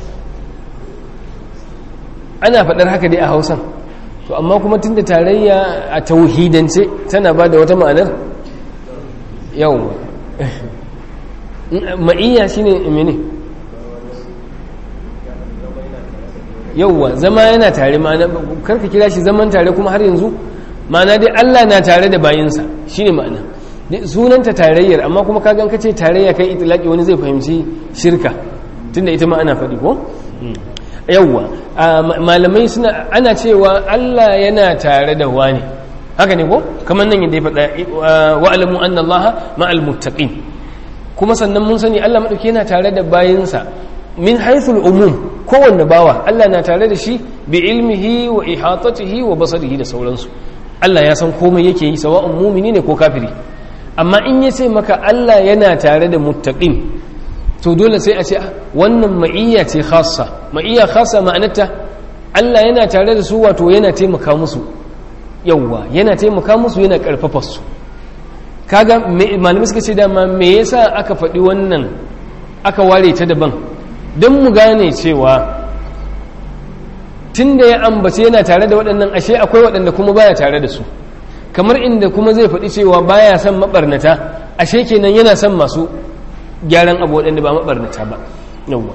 ana faɗar haka dai a hausan to amma kuma tunda tarayya a tauhidance tana ba da wata ma'anar yau ma'iyya shine mene yauwa zama yana tare ma'ana karka kira shi zaman tare kuma har yanzu ma'ana dai Allah na tare da bayinsa shine ma'ana sunanta tarayyar amma kuma ka gan kace tarayya kai itilaki wani zai fahimci shirka tunda ita ma ana faɗi ko yauwa malamai suna ana cewa Allah yana tare da wani haka ne ko kamar nan yadda ya faɗa wa alamu anna Allah ma'al muttaqin kuma sannan mun sani Allah madauki yana tare da bayinsa min haithul umum kowanne bawa Allah na tare da shi bi ilmihi wa ihatatihi wa basarihi da sauransu Allah ya san komai yake yi sawa'un mumini ne ko kafiri amma in ya ce maka Allah yana tare da muttaqin to dole sai a ce wannan ma'iyya ce khassa ma'iyya khassa ma'anarta Allah yana tare da su wato yana taimaka musu yawwa yana taimaka musu yana karfafa su kaga malamai suka ce dama me yasa aka faɗi wannan aka ware ta daban don mu gane cewa tun da ya ambace yana tare da waɗannan ashe akwai waɗanda kuma baya tare da su kamar inda kuma zai faɗi cewa baya son maɓarnata ashe kenan yana son masu gyaran abu waɗanda ba maɓarnata ba yawwa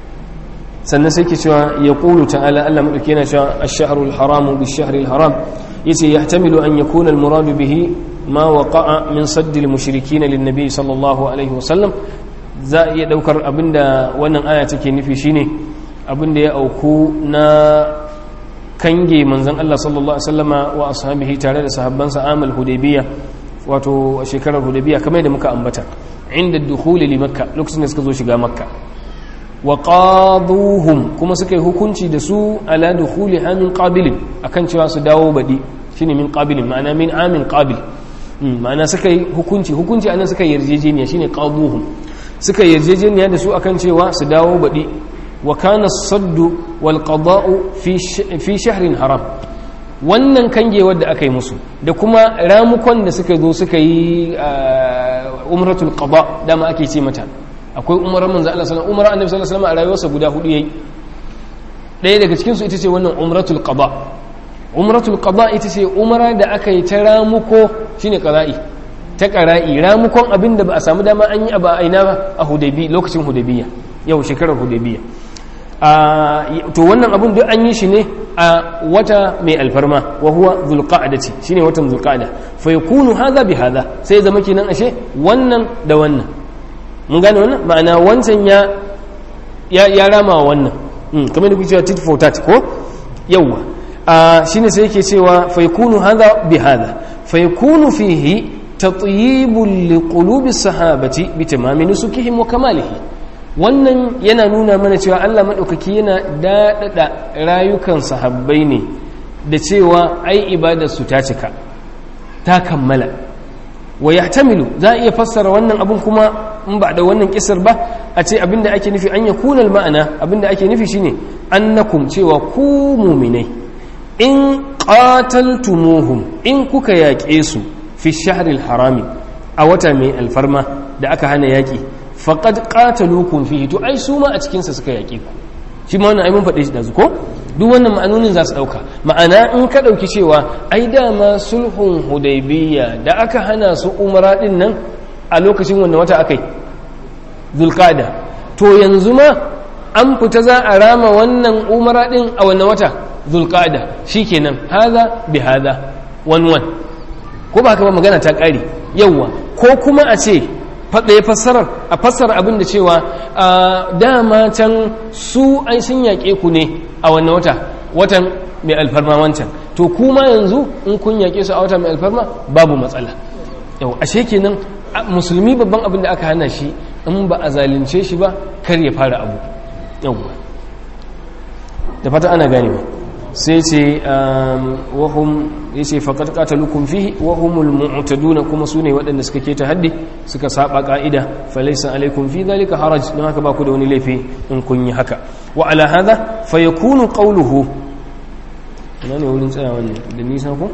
sannan sai ke cewa ya ƙulu ta'ala Allah maɗauki yana cewa ash-shahrul haramu bi shahril haram yace yahtamilu an yakuna al-muradu bihi ma waqa'a min saddil mushrikin lin nabi sallallahu alaihi wasallam za iya daukar abinda wannan aya take nufi shine abinda ya auku na kange manzon Allah sallallahu alaihi wasallama wa ashabihi tare da sahabbansa amal hudaybiyya wato shekarar hudaybiyya kamar da muka ambata inda dukhuli li makka lokacin da suka zo shiga makka wa qaduhum kuma suka yi hukunci da su ala dukhuli amin qabilin akan cewa su dawo badi shine min qabilin ma'ana min amin qabil ma'ana suka yi hukunci hukunci anan suka yi yarjejeniya shine qaduhum suka yi yarjejeniya da su akan cewa su dawo badi wa kana as-saddu wal qada'u fi fi shahrin haram wannan kangewar da aka yi musu da kuma ramukon da suka zo suka yi umratul qada dama ake ce mata akwai umarar manzo Allah sallallahu umar annabi sallallahu alaihi wasallam a rayuwarsa guda hudu yayi ɗaya daga cikin su ita ce wannan umratul qada umratul qada ita ce umara da aka yi ta ramuko shine qada'i ta qara'i ramukon abin da ba a samu dama an yi a ba aina ba a hudaybi lokacin hudaybiyya yau shekarar hudaybiyya to wannan abun duk an yi shi ne a wata mai alfarma wa huwa zulqa'dati shine watan zulqa'da fa yakunu hadha bi hadha sai zama kenan ashe wannan da wannan mun gane wannan ma'ana wancan ya ya rama wannan kamar da kuke cewa tit for tat ko yawa shine sai yake cewa fa yakunu hadha bi hadha fa yakunu fihi tatyibun liqulubi sahabati bi tamami nusukihim wa kamalihi wannan yana nuna mana cewa Allah maɗaukaki yana daɗaɗa rayukan sahabbai ne da cewa ai ibadarsu ta cika ta kammala wa ya tamilu za a iya fassara wannan abin kuma in ba da wannan kisar ba a ce abinda ake nufi an ya kunal ma'ana abinda ake nufi shine annakum cewa ku muminai in qataltumuhum in kuka yaƙe su fi shahril harami a wata mai alfarma da aka hana yaƙi faƙad ƙatalukun fihi to ai su ma a cikinsa suka yaƙe ku shi ma wannan ai mun faɗe shi da ko duk wannan ma'anonin za su ɗauka ma'ana in ka ɗauki cewa ai dama sulhun hudaibiyya da aka hana su umara ɗin nan a lokacin wanda wata aka yi zulƙada to yanzu ma an fita za a rama wannan umara ɗin a wannan wata zulƙada shi kenan haza bi haza wani wan ko ba haka ba magana ta ƙare yawwa ko kuma a ce faɗaya fassarar a fassara abin da cewa dama can su an sun yaƙe ku ne a wannan wata watan mai alfarma wancan to kuma yanzu in kun yaƙe su a wata mai alfarma babu matsala yau ashe kenan musulmi babban abin da aka hana shi in ba a zalunce shi ba kar ya fara abu yau da fata ana gane ba sai ce wahum ya ce faƙar ƙatalukun fihi wahumul mu'taduna kuma su ne waɗanda suka keta haddi suka saba ƙa'ida falaisa alaikum fi zalika haraj don haka ba ku da wani laifi in kun yi haka wa ala hadha fa yakunu qawluhu ina ne wurin tsaya wannan da nisa ko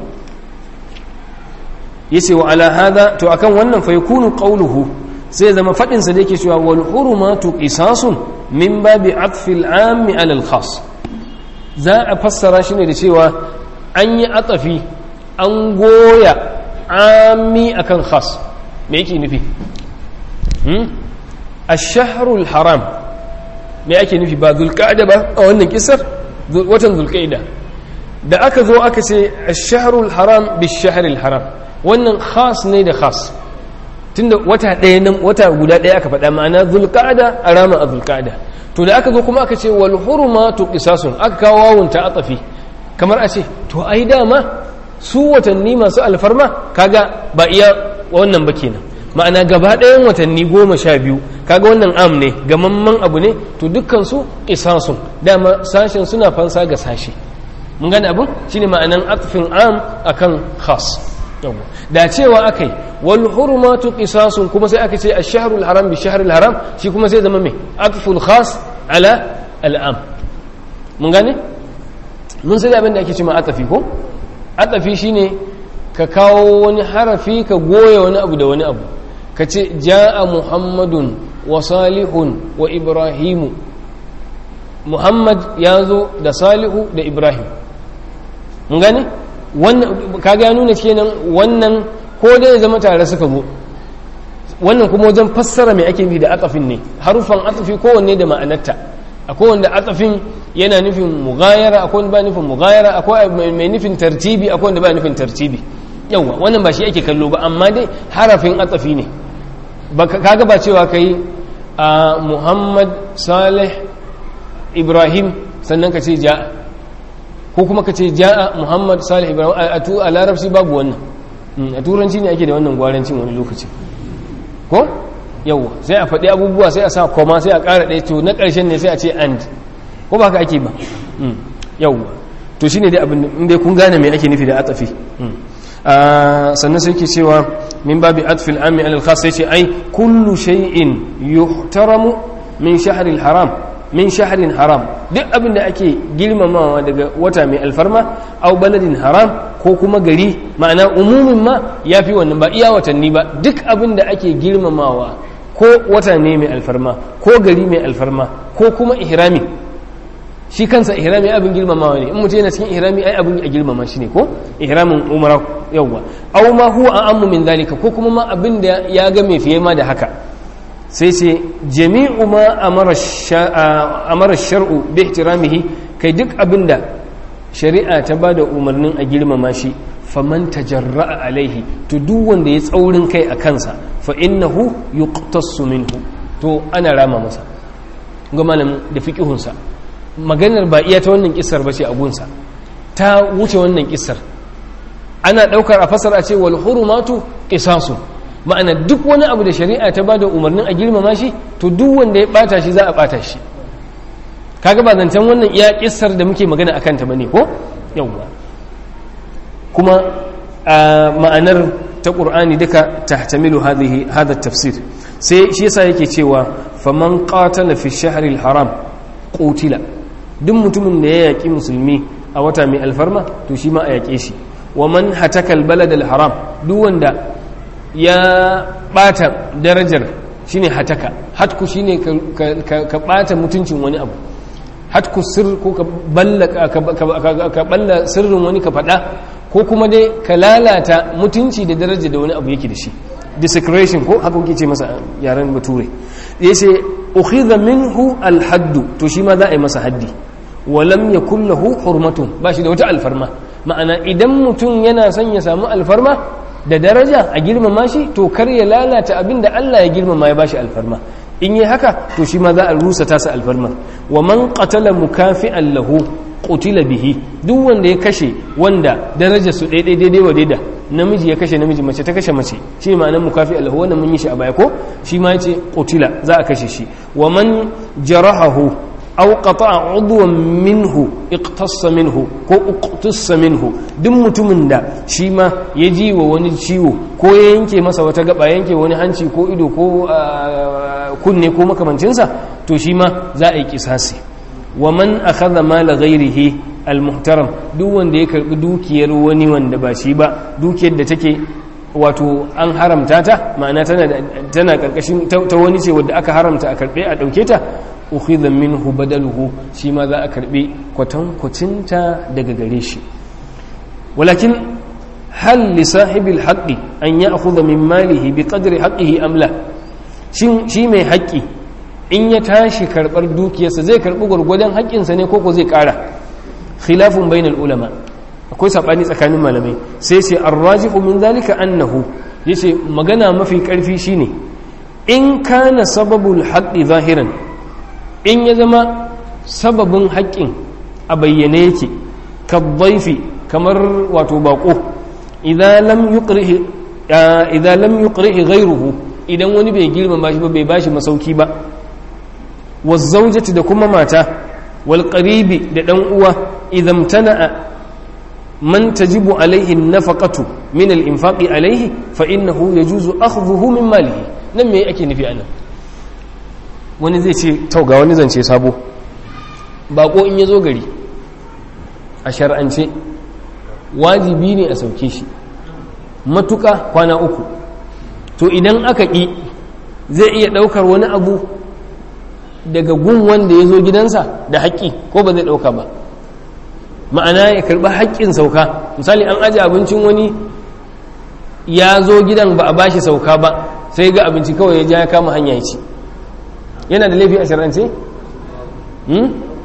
yace wa ala hadha to akan wannan fa yakunu qawluhu sai zama fadin sa da yake cewa wal hurumatu qisasun min babi atfil ammi ala al khas za a fassara shi ne da cewa an yi atsafi an goya ami akan khas me yake nufi a shahrul haram me ake nufi ba zulƙa'ida ba a wannan kisar watan zulƙa'ida da aka zo aka ce a shahrul haram bi shahrul haram wannan khas ne da khas tunda wata ɗaya nan wata guda ɗaya aka faɗa ma'ana zulƙa'ida a rama a zulƙa'ida to da aka zo kuma aka ce wal hurumatu qisasun aka kawo wawun ta atafi kamar a ce to ai dama su watanni masu alfarma kaga ba iya wannan ba kenan ma'ana gaba ɗayan watanni goma sha biyu kaga wannan am ne gamamman abu ne to dukkan su qisasun dama sashen suna fansa ga sashi mun gane abun shine ma'anan atfin am akan khas da cewa akai wal hurmatu qisasun kuma sai aka ce ash-shahrul haram bi shahril haram shi kuma sai zama me atful khas ala al'am mun gane mun sai abin da ake cewa atafi ko atafi shine ka kawo wani harafi ka goya wani abu da wani abu ka ce ja'a muhammadun wa salihun wa ibrahimu muhammad ya zo da salihu da ibrahim mun gane kaga ya nuna kenan wannan ko dai ya zama tare suka zo wannan kuma wajen fassara mai ake nufi da atafin ne harufan atafi kowanne da ma'anarta akwai wanda atafin yana nufin mughayara akwai wanda ba nufin mughayara akwai mai nufin tartibi akwai wanda ba nufin tartibi yawa wannan ba shi ake kallo ba amma dai harafin atsafi ne kaga ba cewa kai a Muhammad Salih Ibrahim sannan ka ce ja'a ko kuma ka ce ja'a Muhammad Salih Ibrahim a larabci babu wannan a turanci ne ake da wannan gwarancin wani lokaci ko yawwa sai a faɗi abubuwa sai a sa koma sai a ƙara ɗaya to na ƙarshen ne sai a ce and ko ba ka ake ba yawwa to shine dai abin inda kun gane me ake nufi da atafi sannan sai ke cewa min babi atfil ami alal khas sai ce ai kullu shay'in yuhtaramu min shahril haram min shahrin haram duk abin da ake girmamawa daga wata mai alfarma au baladin haram ko kuma gari ma'ana umumin ma ya fi wannan ba iya watanni ba duk abin da ake girmamawa ko wata ne mai alfarma ko gari mai alfarma ko kuma ihrami shi kansa ihrami abin girmamawa ne in mutum yana cikin ihrami ai abin a girmama shi ne ko ihramin umara yawwa aw ma huwa ammu min zalika ko kuma ma abin da ya ga mai fiye ma da haka sai ce jami'u ma amara shar'u bi ihtiramihi kai duk abinda shari'a ta bada umarnin a girmama shi faman tajarra'a alaihi to duk wanda ya tsaurin kai a kansa fa innahu yuqtassu minhu to ana rama masa ga malamin da fiqihunsa maganar ba iya ta wannan kissar bace a gunsa ta wuce wannan kissar ana daukar a fasara ce wal hurumatu qisasun ma'ana duk wani abu da shari'a ta bada umarnin a girmama shi to duk wanda ya bata shi za a bata shi kaga ba zancen wannan iya kissar da muke magana akan ta bane ko yawwa kuma ma'anar ta qur'ani duka tahtamilu hadhihi hadha tafsir sai shi yasa yake cewa faman qatala fi shahril haram qutila duk mutumin da ya yaki musulmi a wata mai alfarma to shi ma a yake shi wa man hatakal baladal haram duk wanda ya bata darajar shine hataka hatku shine ka bata mutuncin wani abu hatku sir ko ka balla ka balla sirrin wani ka fada ko kuma dai ka lalata mutunci da daraja da wani abu yake da shi desecration ko haka kuke ce masa yaren bature yace ukhidha minhu alhaddu to shi ma za a yi masa haddi walam yakul lahu hurmatun ba shi da wata alfarma ma'ana idan mutum yana son ya samu alfarma da daraja a girmama shi to kar ya lalata abin da Allah ya girmama ya bashi alfarma in yi haka to shi ma za a rusa tasa alfarma wa man qatala mukafi'an lahu qutila bihi duk wanda ya kashe wanda daraja su daidai daidai wa daida namiji ya kashe namiji mace ta kashe mace shi ma'anar mukafi'an lahu wannan mun yi shi a baya ko shi ma yace qutila za a kashe shi wa man jarahahu aw qata'a udwan minhu iqtassa minhu ko uqtassa minhu duk mutumin da shi ma ya ji wa wani ciwo ko ya yanke masa wata gaba yanke wani hanci ko ido ko kunne ko makamancinsa to shi ma za a yi kisasi wa man akhadha mala ghairihi almuhtaram duk wanda ya karbi dukiyar wani wanda ba shi ba dukiyar da take wato an haramta ta ma'ana tana tana karkashin ta wani ce wadda aka haramta a karbe a dauke ta ukhidha minhu badaluhu shi ma za a karbe kwatankwacinta daga gare shi walakin hal li sahibil haqqi an ya'khudha min malihi bi qadri haqqihi am la shin shi mai haƙƙi in ya tashi karbar dukiyarsa zai karbi gurgurdan haƙƙinsa ne koko zai ƙara khilafun bainal ulama akwai sabani tsakanin malamai sai ce arrajihu min zalika annahu yace magana mafi karfi shine in kana sababul haqqi zahiran in ya zama sababin haƙƙin a bayyane yake kabbaifi kamar wato baƙo idan lam yuqrihi ghayruhu idan wani bai girmama shi ba bai bashi masauki ba wazaujati da kuma mata wal qaribi da dan uwa idan tana'a man tajibu alaihi nafaqatu min al infaqi alaihi fa innahu yajuzu akhdhuhu min malihi nan me ake nufi anan wani zai ce tauga wani zance sabo bako in ya zo gari a shar'ance wajibi ne a sauke shi matuka kwana uku to idan aka ƙi zai iya ɗaukar wani abu daga gun wanda ya zo gidansa da haƙƙi ko ba zai ɗauka ba ma'ana ya karɓi haƙƙin sauka misali an aji abincin wani ya zo gidan ba a bashi sauka ba sai ga abinci kawai ya ja ya kama hanya ya ci yana da laifi a shar'ance?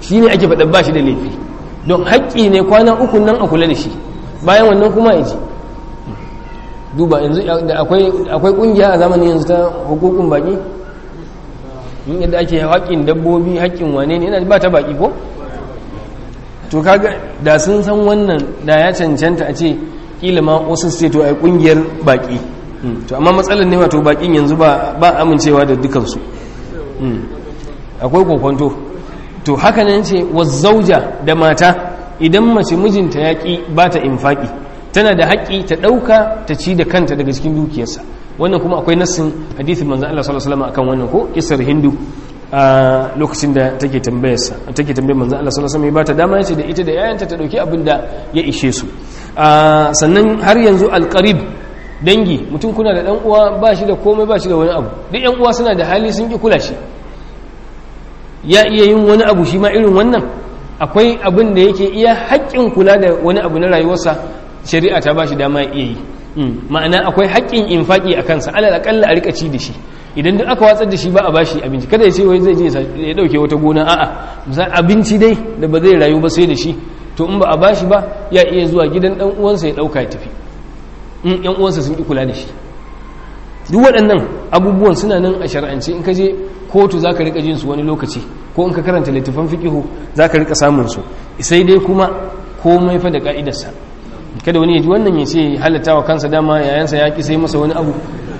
shi ne ake faɗa ba shi da laifi don haƙƙi ne kwana uku nan a kula da shi bayan wannan kuma ya ji duba yanzu da akwai ƙungiya a zamanin yanzu ta hukukun baƙi yadda ake haƙƙin dabbobi haƙƙin wane ne yana ba ta baƙi ko to kaga da sun san wannan da ya cancanta a ce kila ma wasu su ce to ai ƙungiyar baƙi to amma matsalar ne wato baƙin yanzu ba amincewa da dukansu akwai kokwanto to haka nan ce wazzauja da mata idan mace mijinta ya ƙi ba ta infaƙi tana da haƙƙi ta ɗauka ta ci da kanta daga cikin dukiyarsa wannan kuma akwai nassin hadithin manzan Allah sallallahu alaihi wasallam akan wannan ko isar hindu a lokacin da take tambayarsa take tambayar manzan Allah sallallahu alaihi wasallam ba ta dama yace da ita da yayanta ta dauki abin da ya ishe su sannan har yanzu alqarib dangi mutum kuna da dan uwa ba shi da komai ba shi da wani abu duk yan uwa suna da hali sun ki kula shi ya iya yin wani abu shi ma irin wannan akwai abin da yake iya haƙƙin kula da wani abu na rayuwarsa shari'a ta ba shi dama ya iya yi ma'ana akwai haƙƙin infaƙi a kansa alal aƙalla a rika ci da shi idan duk aka watsar da shi ba a bashi abinci kada ya ce wai zai je ya dauke wata gona a'a misali abinci dai da ba zai rayu ba sai da shi to in ba a bashi ba ya iya zuwa gidan dan uwansa ya dauka ya tafi in yan uwansa sun ki kula da shi duk waɗannan abubuwan suna nan a shar'ance in ka je kotu zaka rika jin su wani lokaci ko in ka karanta littafan fiqihu zaka rika samun su sai dai kuma komai fa da ka'idarsa kada wani ya ji wannan ya ce halatta wa kansa dama yayansa ya ki sai masa wani abu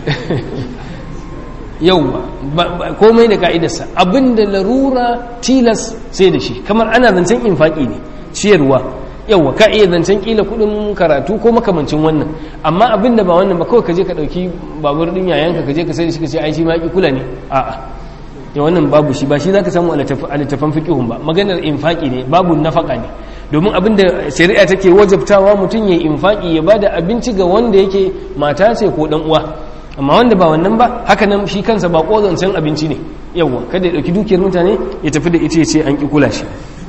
yau komai da ka'idarsa abinda larura tilas sai da shi kamar ana zancen infaki ne ciyarwa yauwa ka iya zancen kila kudin karatu ko makamancin wannan amma abinda ba wannan ba kawai ka je ka dauki babur din yayanka ka je ka sai da shi ka ce ai shi ma ki kula ne a'a ya wannan babu shi ba shi zaka samu a littafan fiqihun ba maganar infaki ne babu nafaka ne domin abinda shari'a take wajabtawa mutum ya infaki ya bada abinci ga wanda yake mata ce ko dan uwa amma wanda ba wannan ba haka nan shi kansa ba zancen abinci ne yawwa kada ya dauki dukiyar mutane ya tafi da ita ya ce an ki kula shi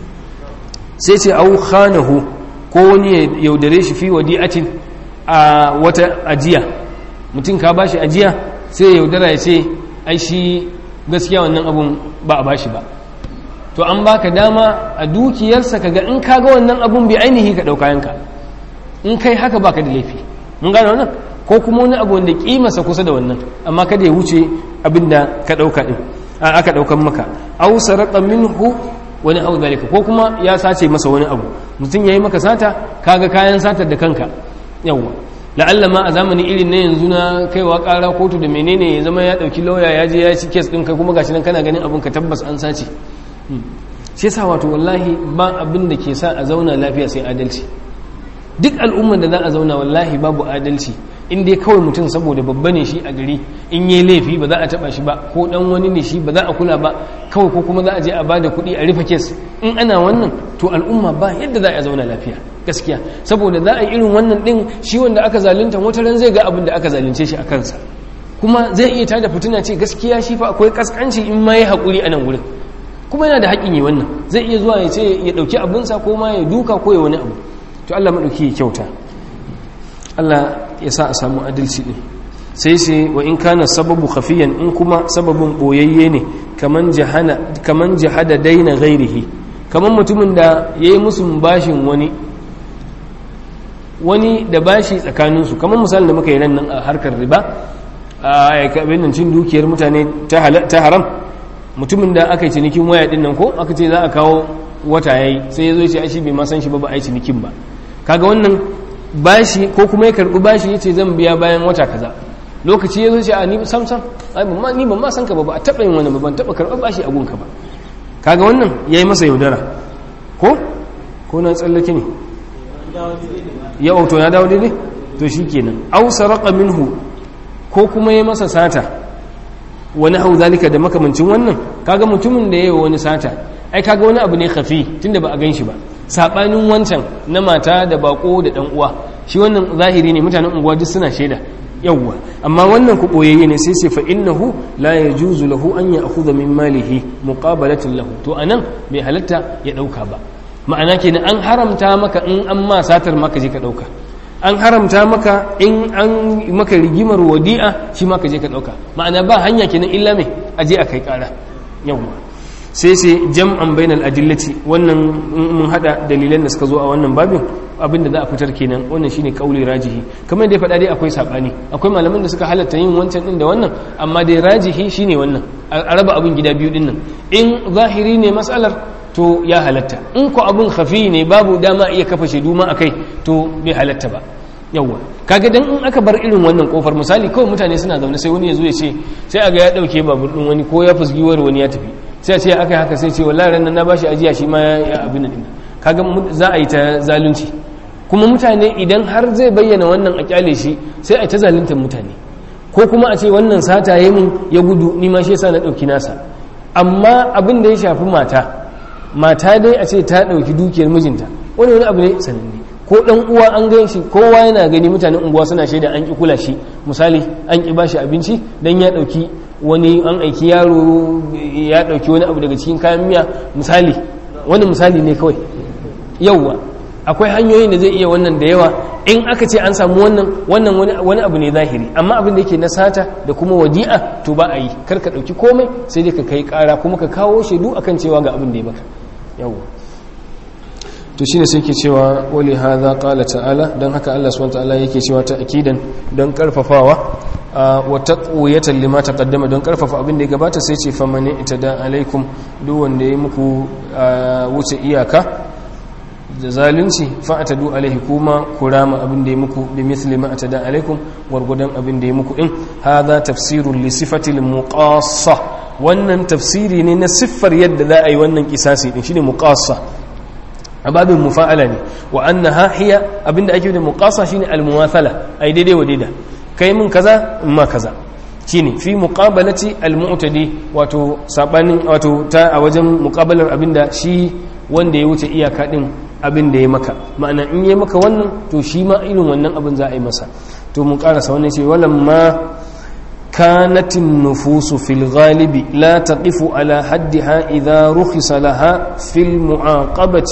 sai ce au khanahu ko wani ya yaudare shi fi wadi'atin a wata ajiya mutum ka bashi ajiya sai ya yaudara ya ce ai shi gaskiya wannan abun ba a bashi ba to an baka dama a dukiyarsa kaga in kaga wannan abun bai ainihi ka dauka yanka in kai haka baka da laifi mun gane wannan ko kuma wani abu wanda kimarsa kusa da wannan amma kada ya wuce abinda ka dauka din a aka daukan maka aw saraqa minhu wani abu zalika ko kuma ya sace masa wani abu mutum yayi maka sata kaga kayan satar da kanka yawa la'alla ma a zamani irin na yanzu na kaiwa kara kotu da menene ya zama ya dauki lauya ya je ya ci kes din kai kuma gashi nan kana ganin abun ka tabbas an sace shi yasa wato wallahi ba abin da ke sa a zauna lafiya sai adalci duk al'ummar da za a zauna wallahi babu adalci in dai kawai mutum saboda babba ne shi a gari in yi laifi ba za a taba shi ba ko dan wani ne shi ba za a kula ba kawai ko kuma za a je a bada kuɗi a rufe kes in ana wannan to al'umma ba yadda za a zauna lafiya gaskiya saboda za a yi irin wannan din shi wanda aka zalunta wata ran zai ga abin da aka zalunce shi a kansa kuma zai iya tada fitina ce gaskiya shi fa akwai kaskanci in ma yi haƙuri a nan wurin kuma yana da haƙƙin yi wannan zai iya zuwa ya ce ya ɗauki abinsa ko ma ya duka ko ya wani abu to Allah maɗauki ya kyauta Allah ya sa a samu adalci ɗin sai sai wa in kana sababu khafiyan in kuma sababin ɓoyayye ne kaman jihada daina gairihi kaman mutumin da ya yi musu bashin wani wani da bashi tsakaninsu kaman misalin da muka yi nan a harkar riba a abin cin dukiyar mutane ta haram mutumin da aka yi cinikin waya ɗin nan ko aka ce za a kawo wata yayi sai ya zo ce shi bai ma san shi ba ba a yi cinikin ba kaga wannan bashi ko kuma ya karbi bashi yace zan biya bayan wata kaza lokaci ya zo ce a ni sam sam ai ban ni ban ma san ka ba ba a taba yin wani ba ban taba karɓar bashi a gunka ba kaga wannan yayi masa yaudara ko ko na tsallake ne ya auto ya dawo daidai to shikenan aw saraqa minhu ko kuma yayi masa sata wani hau zalika da makamancin wannan kaga mutumin da yayi wani sata ai kaga wani abu ne khafi tunda ba a gan shi ba sabanin wancan na mata da bako da dan uwa shi wannan zahiri ne mutanen unguwa duk suna shaida yawwa amma wannan ku boyayye ne sai sai fa innahu la yajuzu lahu an ya'khudha min malihi muqabalatan lahu to anan bai halatta ya dauka ba ma'ana kenan an haramta maka in an ma satar maka je ka dauka an haramta maka in an maka rigimar wadi'a shi ma ka je ka dauka ma'ana ba hanya kenan illa mai aje a kai kara yawwa sai sai jam'an bainal adillati wannan mun hada dalilan da suka zo a wannan babin abinda za a fitar kenan wannan shine kauli rajihi kamar da ya faɗa dai akwai sabani akwai malaman da suka halatta yin wancan din da wannan amma dai rajihi shine wannan a raba abin gida biyu din nan in zahiri ne mas'alar to ya halatta in ko abin khafi ne babu dama iya kafa shaidu ma akai to bai halatta ba yawwa kaga dan in aka bar irin wannan kofar misali kawai mutane suna zaune sai wani ya zo ya ce sai aga ya dauke babur din wani ko ya fusgiwar wani ya tafi sai ce aka haka sai ce wallahi ran na bashi ajiya shi ma ya abin nan kaga za a yi ta zalunci kuma mutane idan har zai bayyana wannan a kyale shi sai a yi ta zaluntar mutane ko kuma a ce wannan sata ya mun ya gudu ni ma shi yasa na dauki nasa amma abin da ya shafi mata mata dai a ce ta dauki dukiyar mijinta wani wani abu ne sananne ko dan uwa an gan shi kowa yana gani mutanen unguwa suna shaida an ki kula shi misali an ki bashi abinci dan ya dauki wani an aiki yaro ya dauki wani abu daga cikin kayan miya misali wani misali ne kawai yauwa akwai hanyoyin da zai iya wannan da yawa in aka ce an samu wannan wannan wani abu ne zahiri amma abin da yake na sata da kuma wadi'a to ba a yi kar ka dauki komai sai dai ka kai kara kuma ka kawo shaidu akan cewa ga abin da ya baka yauwa to shine sai ke cewa wali hadha qala ta'ala dan haka Allah subhanahu wa ta'ala yake cewa ta akidan don karfafawa wa taqwiyatan lima taqaddama don karfafa abin da ya gabata sai ce famani itada alaikum duk wanda ya muku wuce iyaka da zalunci fa atadu alaihi kuma kurama abin da ya muku bi misli ma atada alaikum gwargwadon abin da ya muku in hadha tafsirun li sifatil muqassa wannan tafsiri ne na siffar yadda za a yi wannan kisasi din shine muqassa a babin mufa'ala ne wa annaha hiya abinda ake da muqassa shine al-muwathala ai daidai wa daida kai min kaza in ma kaza shine fi muqabalati al-mu'tadi wato sabanin wato ta a wajen muqabalar abinda shi wanda ya wuce iyaka din abin da ya maka ma'ana in ya maka wannan to shi ma irin wannan abin za a yi masa to mun karasa wannan ce walamma كانت النفوس في الغالب لا تقف على حدها إذا رخص لها في المعاقبة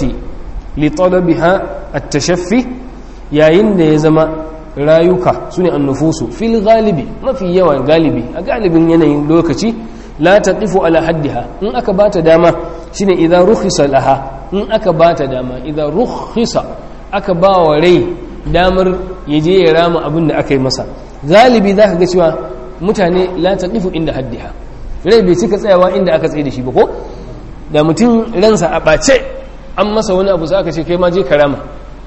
لطلبها التشفي يا إن يزما rayuka su ne annufusu fil galibi mafi yawan galibi a galibin yanayin lokaci la taqifu ala haddiha in aka bata dama shine idan rukhisa laha in aka bata dama idan rukhisa aka ba wa rai damar yaje ya rama abin da aka yi masa galibi zaka ga cewa mutane la taqifu inda haddiha rai bai cika tsayawa inda aka tsaye da shi ba ko da mutum ransa a ɓace an masa wani abu sai aka ce kai ma je karama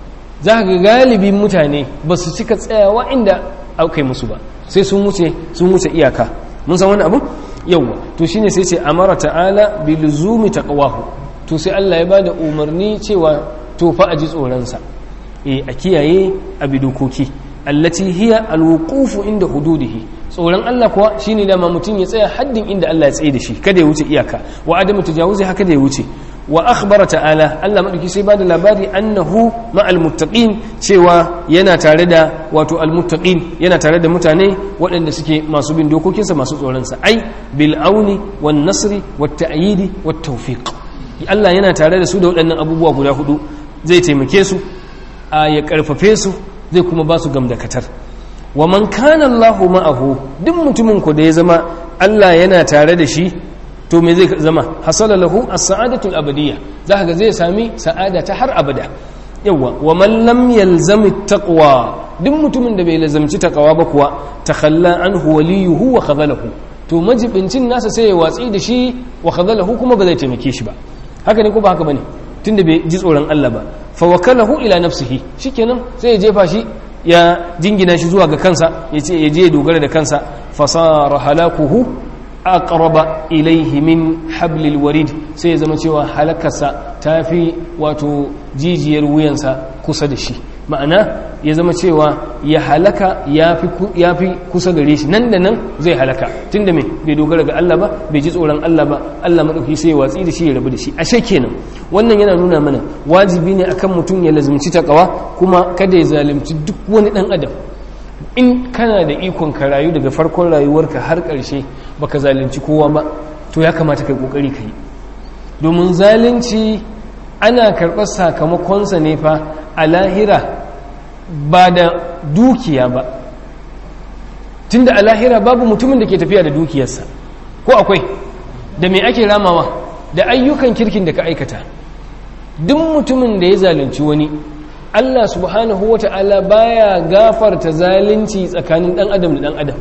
za ka galibin mutane ba su cika tsayawa inda aka yi musu ba sai sun wuce sun wuce iyaka mun san wani abu yawwa to shine sai ce amara ta'ala bi luzumi taqwahu to sai Allah ya bada umarni cewa to fa aji tsoron sa eh a kiyaye a bi dokoki allati hiya alwuqufu inda hududihi tsoron Allah kuwa shine dama mutum ya tsaya haddin inda Allah ya tsaye da shi kada ya wuce iyaka wa adamu tajawuzi haka da ya wuce wa akhbara ta'ala Allah madauki sai bada labari annahu ma'al muttaqin cewa yana tare da wato al muttaqin yana tare da mutane waɗanda suke masu bin dokokinsa masu tsoron sa ai bil auni wan nasri wat ta'yidi wat tawfiq Allah yana tare da su da waɗannan abubuwa guda hudu zai taimake su a ya karfafe su zai kuma ba su gamdakatar wa man kana Allahu ma'ahu duk mutumin ku da ya zama Allah yana tare da shi to me zai zama hasala lahu as-sa'adatu al-abadiyya zaka ga zai sami sa'ada ta har abada yawa wa man lam yalzam at-taqwa duk mutumin da bai lazamci taqwa ba kuwa takhalla anhu waliyuhu wa khadalahu to majibincin nasa sai ya watsi da shi wa khadalahu kuma ba zai taimake shi ba haka ne ko ba haka bane tunda bai ji tsoron Allah ba fa wakalahu ila nafsihi shikenan sai ya jefa shi ya jingina shi zuwa ga kansa ya ce ya je ya dogara da kansa fasara halakuhu aqraba ilaihi min hablil warid sai ya zama cewa halakarsa ta fi wato jijiyar wuyansa kusa da shi ma'ana ya zama cewa ya halaka ya fi kusa gare shi nan da nan zai halaka tun da mai bai dogara ga Allah ba bai ji tsoron Allah ba Allah maɗauki sai ya watsi da shi ya rabu da shi ashe kenan wannan yana nuna mana wajibi ne akan mutum ya lazumci takawa kuma kada ya zalunci duk wani ɗan adam in kana da ikon ka rayu daga farkon rayuwarka har ƙarshe baka zalunci kowa ba to ya kamata kai kokari ka yi domin zalunci ana karɓar sakamakonsa ne fa a lahira ba da dukiya ba tunda a lahira babu mutumin da ke tafiya da dukiyarsa ko akwai da me ake ramawa da ayyukan kirkin da ka aikata duk mutumin da ya zalunci wani Allah subhanahu wata'ala baya gafarta zalunci tsakanin dan adam da dan adam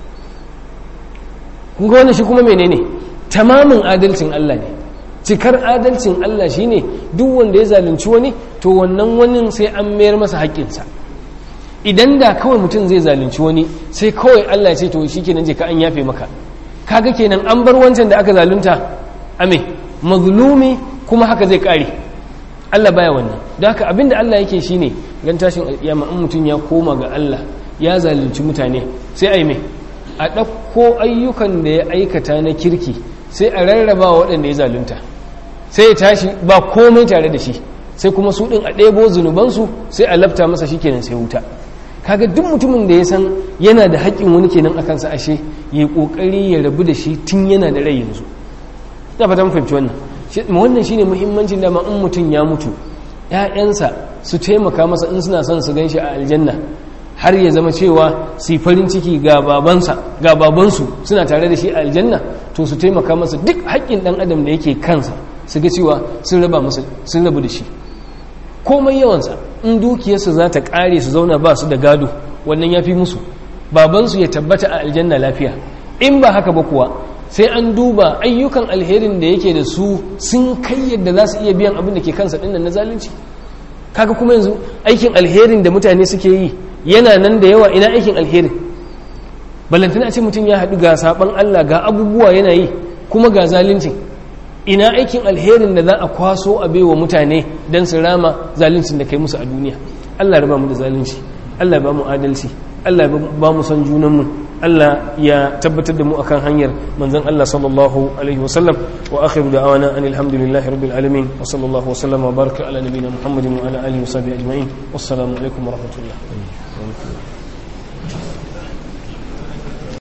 kun ga wannan shi kuma menene tamamin adalcin Allah ne cikar adalcin Allah shine duk wanda ya zalunci wani to wannan wani sai an mayar masa haƙƙinsa idan da kawai mutum zai zalunci wani sai kawai Allah ya ce to shikenan je ka an yafe maka kaga kenan an bar wancan da aka zalunta ame mazlumi kuma haka zai kare Allah baya wannan da haka abinda Allah yake shine ran tashin alƙiyama in mutum ya koma ga Allah ya zalunci mutane sai ai me a ɗauko ayyukan da ya aikata na kirki sai a rarraba waɗanda ya zalunta sai ya tashi ba komai tare da shi sai kuma su ɗin a ɗebo zunubansu sai a lafta masa shi kenan sai wuta kaga duk mutumin da ya san yana da haƙƙin wani kenan akan sa ashe ya ƙoƙari ya rabu da shi tun yana da rai yanzu na fata fahimci wannan wannan shine muhimmancin dama in mutum ya mutu ƴaƴansa su taimaka masa in suna son su gan shi a aljanna har ya zama cewa su farin ciki ga babansa ga babansu suna tare da shi a aljanna to su taimaka masa duk haƙƙin ɗan adam da yake kansa su ga cewa sun raba masa sun rabu da shi komai yawansa in dukiyarsu za ta ƙare su zauna ba su da gado wannan ya fi musu babansu ya tabbata a aljanna lafiya in ba haka ba kuwa sai an duba ayyukan alherin da yake da su sun kai yadda za su iya biyan abin da ke kansa ɗin na zalunci kaga kuma yanzu aikin alherin da mutane suke yi yana nan da yawa ina aikin alherin ballantana ce mutum ya haɗu ga saɓan Allah ga abubuwa yana yi kuma ga zalunci ina aikin alherin da za a kwaso a baiwa mutane don su rama zaluncin da kai musu a duniya Allah ya ba mu da zalunci Allah ya ba mu adalci Allah ya ba mu son junanmu Allah ya tabbatar da mu akan hanyar manzon Allah sallallahu alaihi wasallam wa akhiru da'wana anil hamdulillahi rabbil alamin wa sallallahu wa sallama wa baraka ala nabiyyina muhammadin wa ala alihi wa sahbihi ajma'in wassalamu alaikum wa rahmatullah